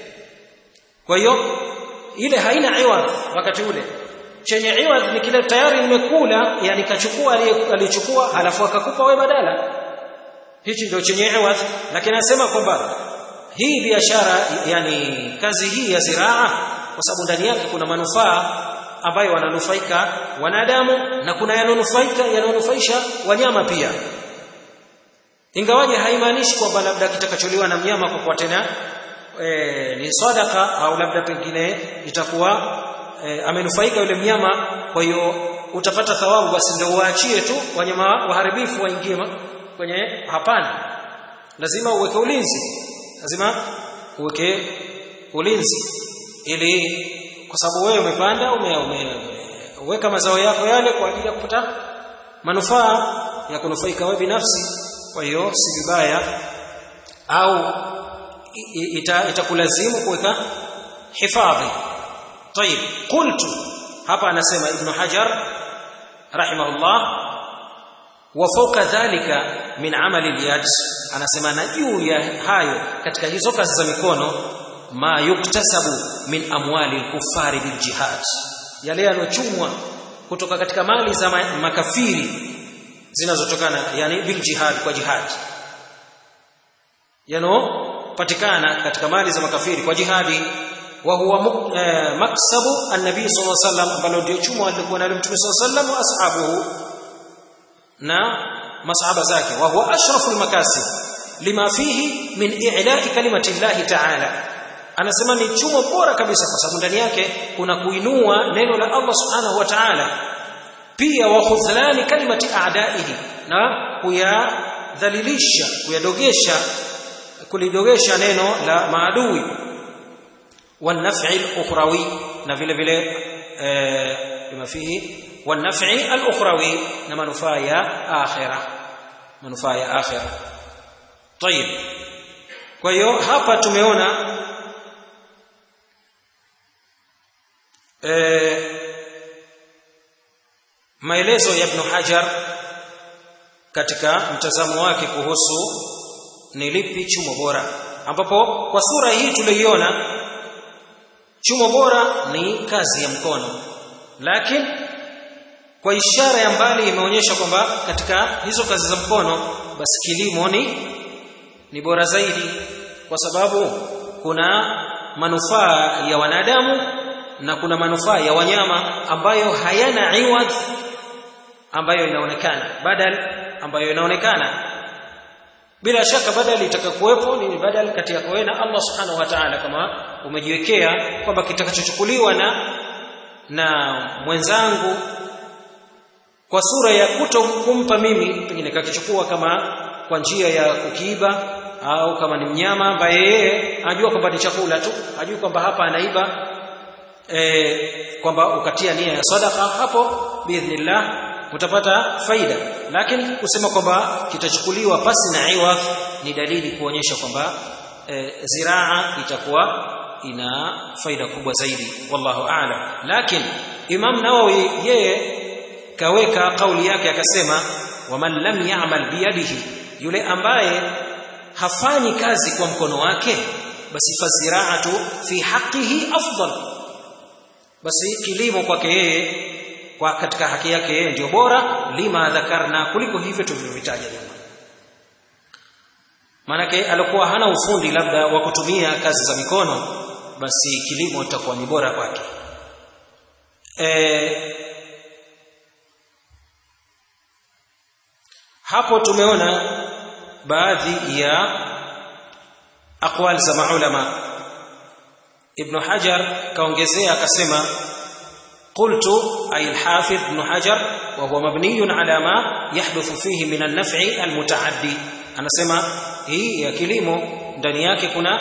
kwa hiyo ile haina iwadh wakati ule chenye iwadh ni kile tayari nimekula yani kachukua alichukua halafu akakupa wewe badala hichi ndio chenye iwadh lakini anasema kwamba hii biashara yani kazi hii ya ziraa kwa sababu ndani yake kuna manufaa ambayo wananufaika wanadamu na kuna yanonufaika yanonufaisha wanyama pia ingawaje haimaanishi kwamba labda kitakacholiwa na mnyama kwa kuwa tena e, ni sadaka au labda pengine itakuwa e, amenufaika yule mnyama kwa hiyo utapata thawabu basi ndio uachie tu wanyama waharibifu waingie kwenye hapana lazima uweke ulinzi lazima uweke ulinzi ili kwa sababu wewe umepanda umeweka mazao yako yale kwa ajili ya kupata manufaa ya kunufaika wewe binafsi kwa hiyo si vibaya au itakulazimu ita kuweka hifadhi طيب قلت hapa anasema ibn hajar rahimahullah wa fawqa dhalika min amali al-yad anasema na juu ya hayo katika hizo kazi za mikono ma yuktasabu min amwali al-kuffari bil jihad yale yanochumwa kutoka katika mali za makafiri zinazotokana yani bil jihad kwa jihad yanopatikana katika mali za makafiri kwa jihadi wa huwa eh, maksabu an-nabi sallallahu alaihi wasallam ambalo ndio chumo alikuwa nalo mtume sallallahu alaihi wasallam wa ashabuhu na masahaba zake wa huwa ashraful makasib lima fihi min i'la'i kalimati llahi ta'ala anasema ni chumo bora kabisa kwa sababu ndani yake kuna kuinua neno la Allah subhanahu wa ta'ala pia wa khudhlani kalimati a'da'ihi na kuyadhalilisha kuyadogesha kulidogesha neno la maadui والنفع الاخروي na vile vile lima fihi والنفع الاخروي na manufaa ya akhirah manufaa ya akhirah طيب kwa hiyo hapa tumeona eh maelezo ya Ibn Hajar katika mtazamo wake kuhusu ni lipi chumo bora ambapo kwa sura hii tuliiona chumo bora ni kazi ya mkono lakini kwa ishara ya mbali imeonyesha kwamba katika hizo kazi za mkono basi kilimo ni ni bora zaidi kwa sababu kuna manufaa ya wanadamu na kuna manufaa ya wanyama ambayo hayana iwadh ambayo inaonekana badal ambayo inaonekana bila shaka badali itakayokuwepo ni badal kati yako wewe na Allah subhanahu wa ta'ala kama umejiwekea kwamba kitakachochukuliwa na na mwenzangu kwa sura ya kuto kumpa mimi pengine kakichukua kama kwa njia ya kukiiba au kama ni mnyama ambaye yeye anajua kwamba ni chakula tu ajui kwamba hapa anaiba e, kwamba ukatia nia ya sadaka hapo biidhnillah utapata faida lakini kusema kwamba kitachukuliwa pasi na iwadh ni dalili kuonyesha kwamba e, ziraa itakuwa ina faida kubwa zaidi wallahu a'lam lakini Imam Nawawi yeye kaweka kauli yake akasema waman lam ya'mal biyadihi yule ambaye hafanyi kazi kwa mkono wake basi faziraatu fi haqqihi afdal basi kilimo kwake yeye kwa katika haki yake yeye ndio bora lima dhakarna kuliko hivyo tulivyovitaja nyuma maanake alikuwa hana ufundi labda wa kutumia kazi za mikono basi kilimo itakuwa ni bora kwake e, hapo tumeona baadhi ya aqwal za maulama ibn hajar kaongezea akasema قلت أي الحافظ ابن حجر وهو مبني على ما يحدث فيه من النفع المتعدي أنا سمع هي يا كلمه ndani yake kuna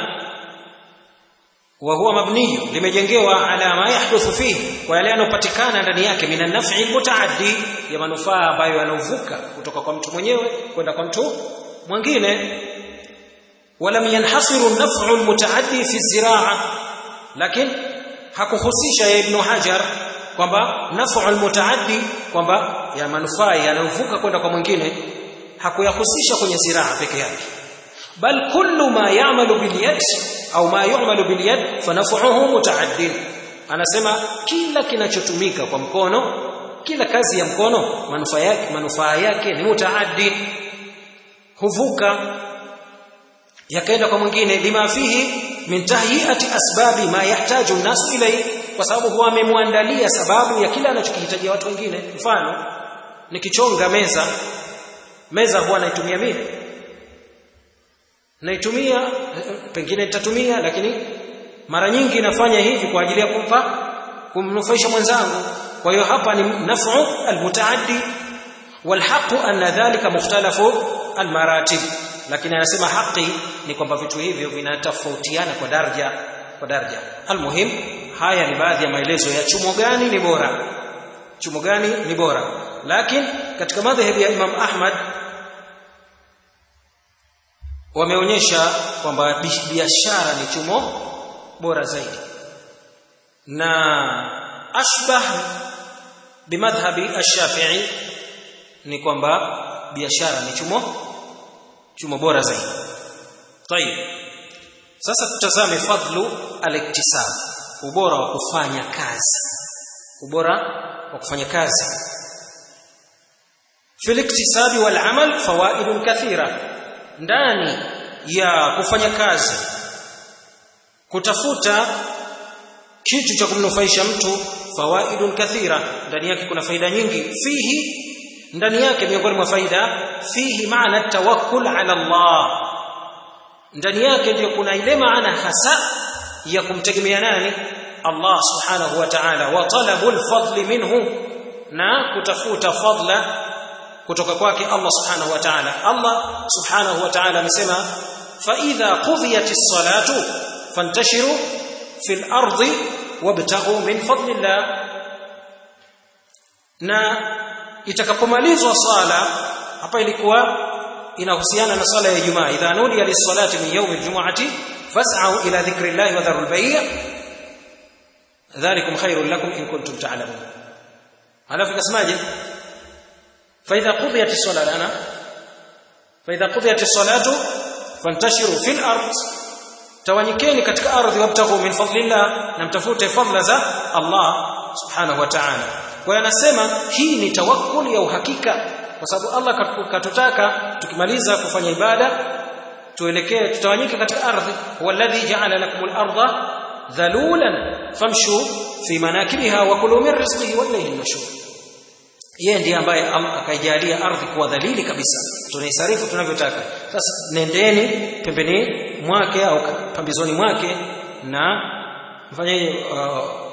وهو مبني limejengewa ala ma yahduthu fihi kwa yale yanopatikana ndani yake min an-naf'i mutaaddi ya manufaa ambayo yanovuka kutoka kwa mtu mwenyewe kwenda kwa mtu mwingine ولم ينحصر النفع المتعدي في الزراعه lakini hakuhusisha ya ibn hajar kwamba naf'ul mutaaddi kwamba ya manufaa yanayovuka kwenda kwa mwingine hakuyahusisha kwenye ziraa peke yake bal kullu ma ya'malu bil yad au ma yu'malu bil yad fa naf'uhu mutaaddin anasema kila kinachotumika kwa mkono kila kazi ya mkono manufaa yake manufaa yake ni mutaaddi huvuka yakaenda kwa mwingine lima fihi min tahyiati asbabi ma yahtaju an-nas ilayhi kwa sababu huwa amemwandalia sababu ya kila anachokihitaji watu wengine mfano nikichonga meza meza huwa naitumia mimi naitumia pengine nitatumia lakini mara nyingi nafanya hivi kwa ajili ya kumpa kumnufaisha mwenzangu kwa hiyo hapa ni naf'u almutaaddi والحق أن ذلك مختلف المراتب lakini anasema haki ni kwamba vitu hivyo vinatofautiana kwa daraja kwa daraja almuhim haya ni baadhi ya maelezo ya chumo gani ni bora chumo gani ni bora lakini katika madhhabi ya Imam Ahmad wameonyesha kwamba biashara ni chumo bora zaidi na ashbah bimadhhabi ash-Shafi'i ni kwamba biashara ni chumo chumo bora zaidi tayib sasa tutazame fadlu al-iktisab ubora wa kufanya kazi ubora wa kufanya kazi fil iktisabi wal amal fawaidun kathira ndani ya kufanya kazi kutafuta kitu cha kumnufaisha mtu fawaidun kathira ndani yake kuna faida nyingi fihi ndani yake miongoni mwa faida fihi maana tawakkul ala Allah ndani yake ndio kuna ile maana hasa ya kumtegemea nani Allah subhanahu wa ta'ala wa talabul fadli minhu na kutafuta fadla kutoka kwake Allah subhanahu wa ta'ala Allah subhanahu wa ta'ala amesema fa idha qudiyatis salatu fantashiru fil ardi wabtaghu min fadlillah na itakapomalizwa swala hapa ilikuwa inahusiana na swala ya Ijumaa idha nudiya lis-salati min yawm al-jum'ati fas'au ila dhikrillahi wa dharul bay' dhalikum khairul lakum in kuntum ta'lamun alafu kasemaje fa idha qudiyat as-salatu ana fa idha qudiyat as-salatu fantashiru fil ard tawanyikeni katika ardhi wabtaghu min fadlillah na mtafute fadla za Allah subhanahu wa ta'ala kwa hiyo anasema hii ni tawakkul ya uhakika kwa sababu Allah katutaka tukimaliza kufanya ibada tuelekee tutawanyike katika ardhi walladhi ja'ala lakumul arda dhalulan famshu fi manakibiha wa kulu min rizqihi walayhi an-nushur yeye ndiye ambaye akaijalia ardhi kuwa dhalili kabisa tunaisarifu tunavyotaka sasa nendeni pembeni mwake au pambizoni mwake na mfanyaje uh,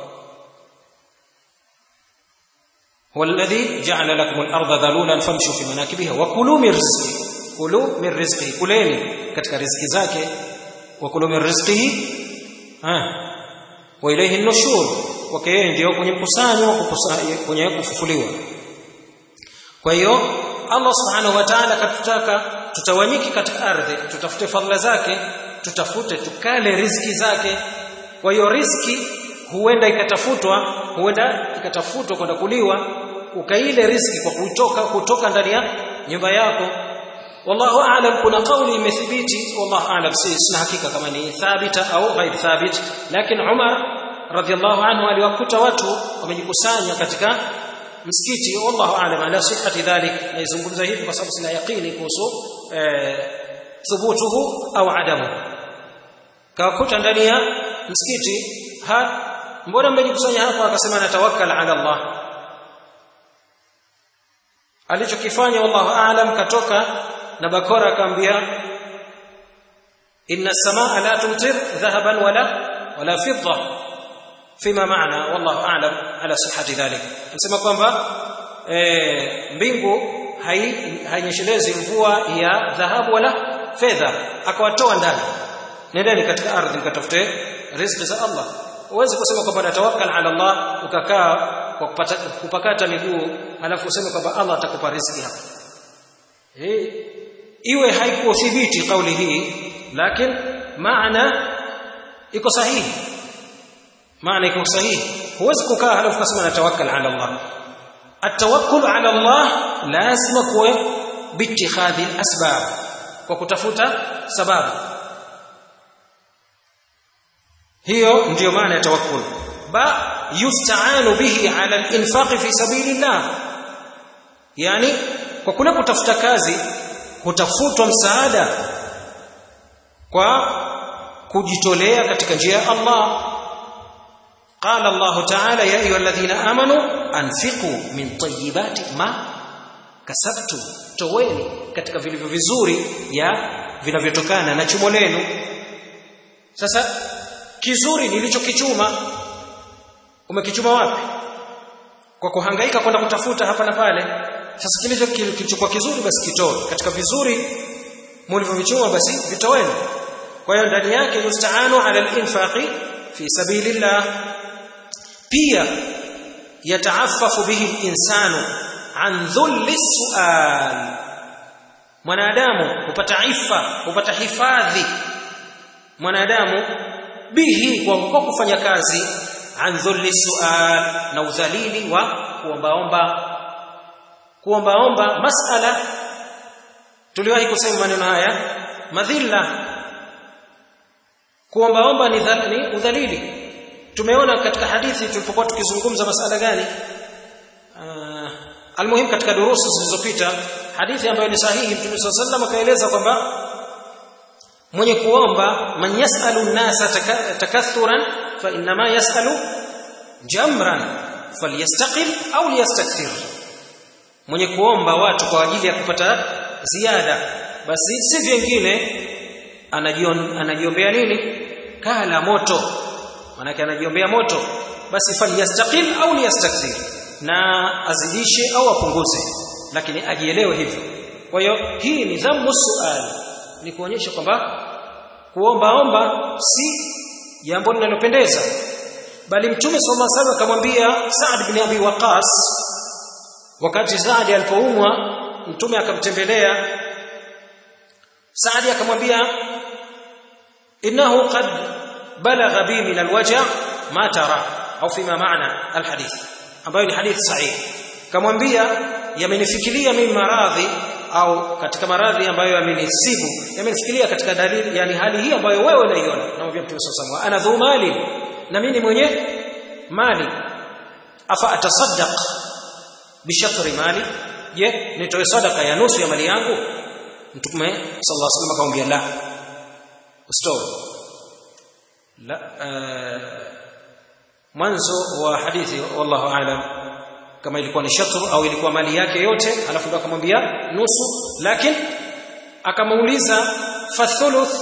هو الذي جعل لكم الارض ذلولا فامشوا في مناكبها وكلوا من رزقه كلوا من رزقه كلeni katika riziki zake wakulu min rizqihi ah wa ilayhi an-nushur wake yeye ndio kwenye mkusanyo kwenye kufufuliwa kwa hiyo Allah subhanahu wa ta'ala katutaka tutawanyiki katika ardhi tutafute fadhila zake tutafute tukale riziki zake kwa hiyo riziki huenda ikatafutwa huenda ikatafutwa kwenda kuliwa ukaile riziki kwa kutoka kutoka ndani ya nyumba yako wallahu aalam kuna kauli imethibiti wallahu aalam si sina hakika kama ni thabita au ghair thabit lakini Umar radhiallahu anhu aliwakuta watu wamejikusanya katika msikiti wallahu aalam ala sihhati dhalik naizungumza hivi kwa sababu sina yaqini kuhusu thubutuhu au adamu kawakuta ndani ya msikiti ha mbona mmejikusanya hapa akasema natawakkal ala Allah alichokifanya wallahu aalam katoka na bakora akamwambia inna samaa la tumtir dhahaban wala wala fidda fima maana wallahu aalam ala sihhati dhalik anasema kwamba e, mbingu hainyeshelezi mvua ya dhahabu wala fedha akawatoa ndani nendeni katika ardhi mkatafute riziki za Allah uweze kusema kwamba natawakkal ala Allah ukakaa kwa kupata, kupakata miguu alafu useme kwamba Allah atakupa riziki hapa eh iwe haikuthibiti kauli hii lakini maana iko sahihi maana iko sahihi huwezi kukaa halafu kusema natawakkal ala Allah التوكل على الله لازم kuwe باتخاذ الاسباب kwa kutafuta sababu hiyo ndiyo maana ya tawakkul ba yusta'anu bihi ala al-infaq fi sabilillah yani kwa kule kutafuta kazi kutafutwa msaada kwa kujitolea katika njia ya Allah قال الله تعالى يا ايها الذين امنوا انفقوا من طيبات ما kasabtum toweni katika vilivyo vizuri ya vinavyotokana na chumo lenu sasa kizuri nilichokichuma umekichuma wapi kwa kuhangaika kwenda kutafuta hapa na pale sasa kilicho kilichokuwa kizuri basi kitoe katika vizuri mlivyovichuma basi vitoweni kwa hiyo ndani yake yustaanu ala al-infaqi fi sabilillah pia yataaffafu bihi al-insanu an dhulli sual mwanadamu hupata ifa hupata hifadhi mwanadamu bihi kwa kufanya kazi an dhulli sual na udhalili wa kuombaomba kuombaomba masala tuliwahi kusema maneno haya madhilla kuombaomba ni, ni udhalili tumeona katika hadithi tulipokuwa tukizungumza masala gani uh, almuhim katika durusu zilizopita hadithi ambayo ni sahihi mtume swalla sallam akaeleza kwamba mwenye kuomba man yasalu nnasa takathuran fa inma yasalu jamran falyastaqil au liyastakthir mwenye kuomba watu kwa ajili ya kupata ziada basi si vingine anajiombea nini kala moto manake anajiombea moto basi falyastaqil au liyastakthir na azidishe au apunguze lakini ajielewe hivyo kwa hiyo hii ni dhammu suali ni kuonyesha kwamba kuombaomba si jambo linalopendeza bali mtume sallallahu alaihi wasallam akamwambia Saad bin Abi Waqas wakati Saad alipoumwa mtume akamtembelea Saad akamwambia innahu qad balagha bi min alwaja ma tara au fima maana alhadith ambayo ni hadithi sahihi kamwambia yamenifikiria mimi maradhi au katika maradhi ambayo yamenisibu yamenifikiria katika dalili yani hali hii ambayo wewe unaiona namwambia mtume sallallahu alaihi ana dhu mali na mimi mwenye mali afa atasaddaq bishatri mali je nitoe sadaka ya nusu ya mali yangu mtume sallallahu alaihi wasallam akamwambia la usitoe la uh, mwanzo wa hadithi wallahu aalam kama ilikuwa ni shatru au ilikuwa mali yake yote alafu ndo akamwambia nusu lakini akamuuliza fathuluth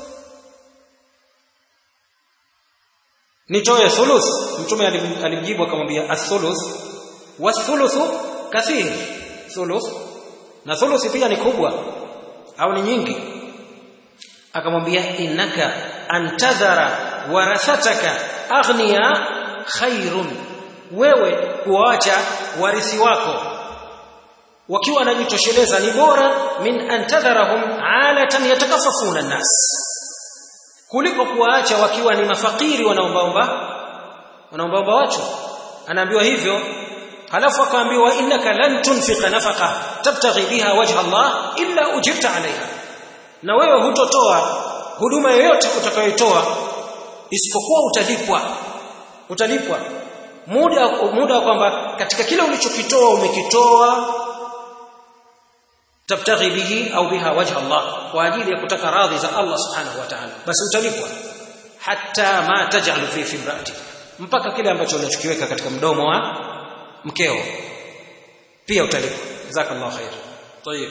nitoe thuluth mtume alimjibu akamwambia athuluth wathuluthu kathir thuluth na thuluth pia ni kubwa au ni nyingi akamwambia innaka antadhara warathataka aghniya khairun wewe kuacha warithi wako wakiwa wanajitosheleza ni bora min antadharahum alatan yatakafafuna nnas kuliko kuwaacha wakiwa ni mafakiri wanaombaomba wanaombaomba watu anaambiwa hivyo halafu akaambiwa innaka lan tunfiqa nafaqa tabtaghi biha wajha Allah illa ujirta alaiha na wewe hutotoa huduma yoyote utakayoitoa isipokuwa utalipwa utalipwa muda muda kwamba katika kile ulichokitoa umekitoa tabtaghi bihi au biha wajha Allah kwa ajili ya kutaka radhi za Allah subhanahu wa ta'ala basi utalipwa hatta ma taj'al fi fimraati mpaka kile ambacho unachokiweka katika mdomo wa mkeo pia utalipwa jazakallahu khair tayeb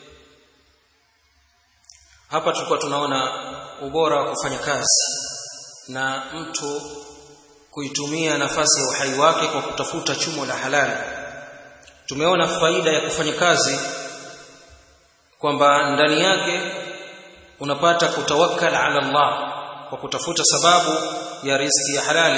hapa tulikuwa tunaona ubora wa kufanya kazi na mtu kuitumia nafasi ya uhai wake kwa kutafuta chumo la halali tumeona faida ya kufanya kazi kwamba ndani yake unapata kutawakkal ala Allah kwa kutafuta sababu ya riziki ya halali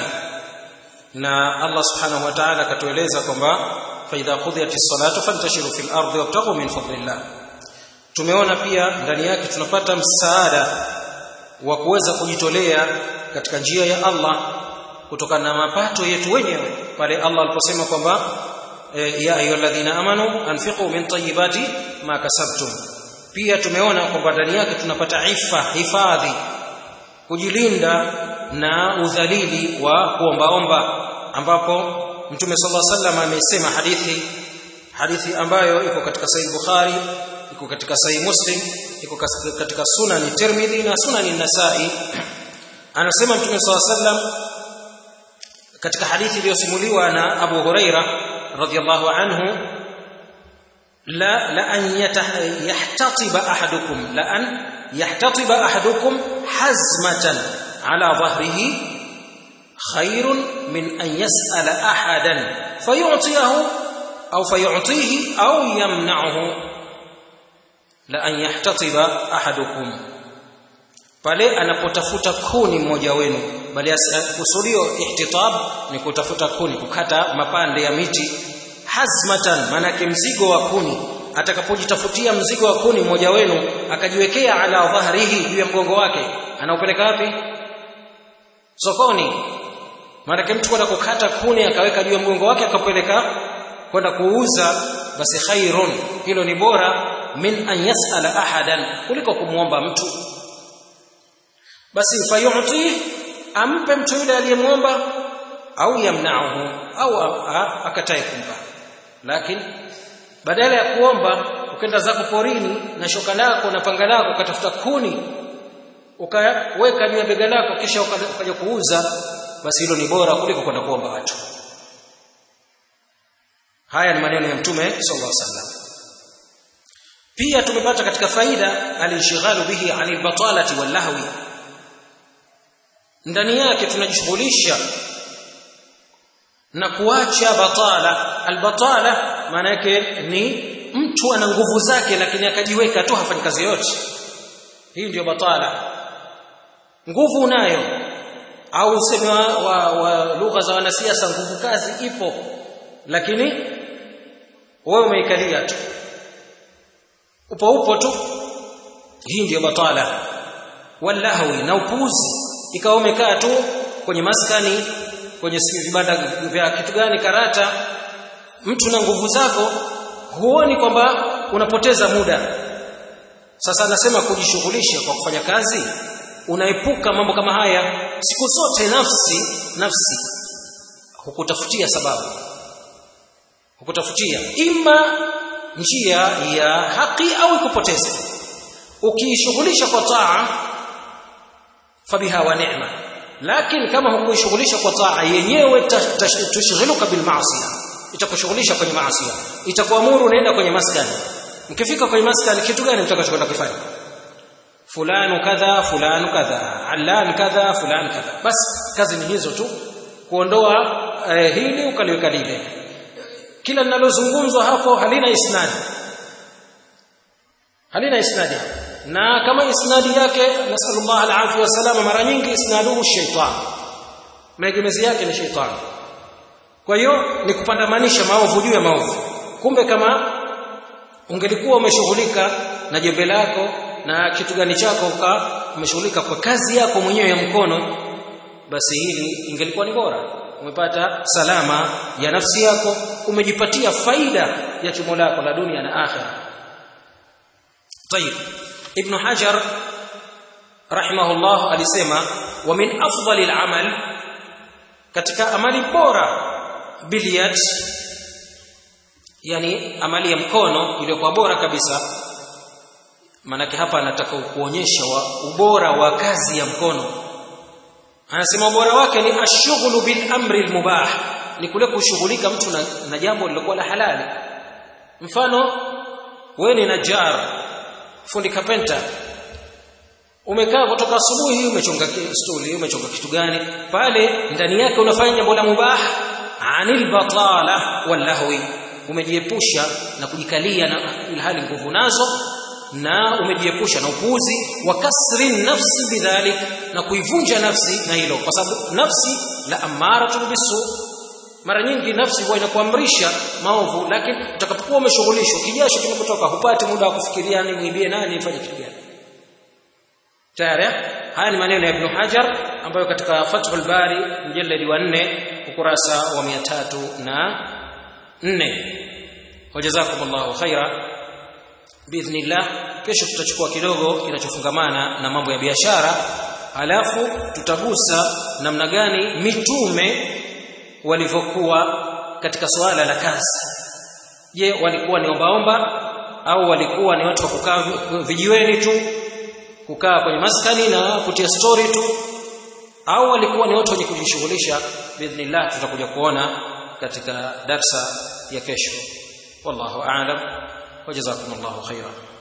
na Allah subhanahu wa ta'ala akatueleza kwamba fa idha qudiyatis salatu fantashiru fil ardi wabtaghu min fadlillah tumeona pia ndani yake tunapata msaada wa kuweza kujitolea katika njia ya Allah kutokana na mapato yetu wenyewe pale Allah aliposema kwamba e, ya ayyuhalladhina amanu anfiqu min tayyibati ma kasabtum pia tumeona kwamba ndani yake tunapata ifa hifadhi kujilinda na udhalili wa kuombaomba ambapo mtume sallallahu alaihi wasallam amesema hadithi hadithi ambayo iko katika sahih bukhari iko katika sahih muslim iko katika sunani tirmidhi na sunani nasai anasema mtume sallallahu alaihi wasallam katika hadithi iliyosimuliwa na Abu Huraira radhiyallahu anhu la la an yahtatiba ahadukum la an yahtatiba ahadukum hazmatan ala dhahrihi khairun min an yas'ala ahadan fayu'tiyahu au fayu'tihi au yamna'uhu la an yahtatiba ahadukum pale anapotafuta kuni mmoja wenu bali kusudio ihtitab ni kutafuta kuni kukata mapande ya miti hazmatan manake mzigo wa kuni atakapojitafutia mzigo wa kuni mmoja wenu akajiwekea ala dhahrihi juu ya mgongo wake anaupeleka wapi sokoni manake mtu kwenda kukata kuni akaweka juu ya mgongo wake akapeleka kwenda kuuza basi khairun hilo ni bora min an yasala ahadan kuliko kumwomba mtu basi fayuti ampe mtu yule aliyemwomba au yamnauhu au akatae kumpa lakini badala ya kuomba ukenda zako porini na shoka lako na panga lako ukatafuta kuni ukaweka juu ya bega lako kisha ukaja kuuza basi hilo ni bora kuliko kwenda kuomba watu haya ni maneno ya mtume sallallahu alaihi wasallam pia tumepata katika faida alishighalu bihi anil batalati wal lahwi ndani yake tunajishughulisha na kuacha batala albatala maana yake ni mtu ana nguvu zake lakini akajiweka tu hafanyi kazi yote hii ndiyo batala nguvu unayo au useme wa, wa, wa lugha za wanasiasa nguvu kazi ipo lakini wewe umeikalia tu upo upo tu hii ndiyo batala walahwi na upuuzi ikawa umekaa tu kwenye maskani kwenye vibanda vya kitu gani karata mtu na nguvu zako huoni kwamba unapoteza muda sasa anasema kujishughulisha kwa kufanya kazi unaepuka mambo kama haya siku zote nafsi nafsi hukutafutia sababu hukutafutia ima njia ya haki au ikupoteze ukiishughulisha kwa taa fabiha wa neema lakini kama hukuishughulisha kwa taa yenyewe tushghiluka bil maasiya itakushughulisha kwenye maasiya itakuamuru unaenda kwenye maskani mkifika kwenye maskani kitu gani mtakachokwenda kufanya fulani kadha fulani kadha allan kadha fulani kadha basi kazi ni hizo tu kuondoa eh, hili ukaliweka lile kila linalozungumzwa hapo halina isnadi halina isnadi na kama isnadi yake nasallallahu alaihi wasallam mara nyingi isnaduhu shaitan maegemezi yake ni shaitan kwa hiyo ni kupandamanisha maovu juu ya maovu kumbe kama ungelikuwa umeshughulika na jembe lako na kitu gani chako uka umeshughulika kwa kazi yako mwenyewe ya mkono basi hili ingelikuwa ni bora umepata salama ya nafsi yako umejipatia faida ya chumo lako la dunia na akhira طيب ابن حجر رحمه الله alisema wa min afdali al-amal katika amali bora biliyat yani amali ya mkono iliyokuwa bora kabisa manake hapa anataka kuonyesha wa ubora wa kazi ya mkono anasema ubora wake ni ashughulu bil amri al mubah ni kule kushughulika mtu na, na jambo lilokuwa la halali mfano wewe ni najar fundi kapenta umekaa kutoka asubuhi umechonga stuli umechonga kitu gani pale ndani yake unafanya jambo la mubah anil batala wallahwi umejiepusha na kujikalia na ilhali nguvu nazo na umejiepusha na upuuzi wa kasri nafsi bidhalik na kuivunja nafsi na hilo kwa sababu nafsi la amaratu bisu mara nyingi nafsi huwa inakuamrisha maovu lakini utakapokuwa umeshughulishwa kijasho kimekutoka hupati muda wa kufikiria ni muibie nani nifanye kitu gani tayari haya ni maneno ya Ibn Hajar ambayo katika Fathul Bari mjalladi wa 4 ukurasa wa 300 na 4 wajazakumullahu khaira biidhnillah kesho tutachukua kidogo kinachofungamana na mambo ya biashara halafu tutagusa namna gani mitume walivyokuwa katika suala la kazi je walikuwa ni ombaomba au walikuwa ni watu wa kukaa vijiweni tu kukaa kwenye maskani na kutia story tu au walikuwa ni watu wenye kujishughulisha biidhnillah tutakuja kuona katika darsa ya kesho wallahu a'lam wajazakumullahu khairan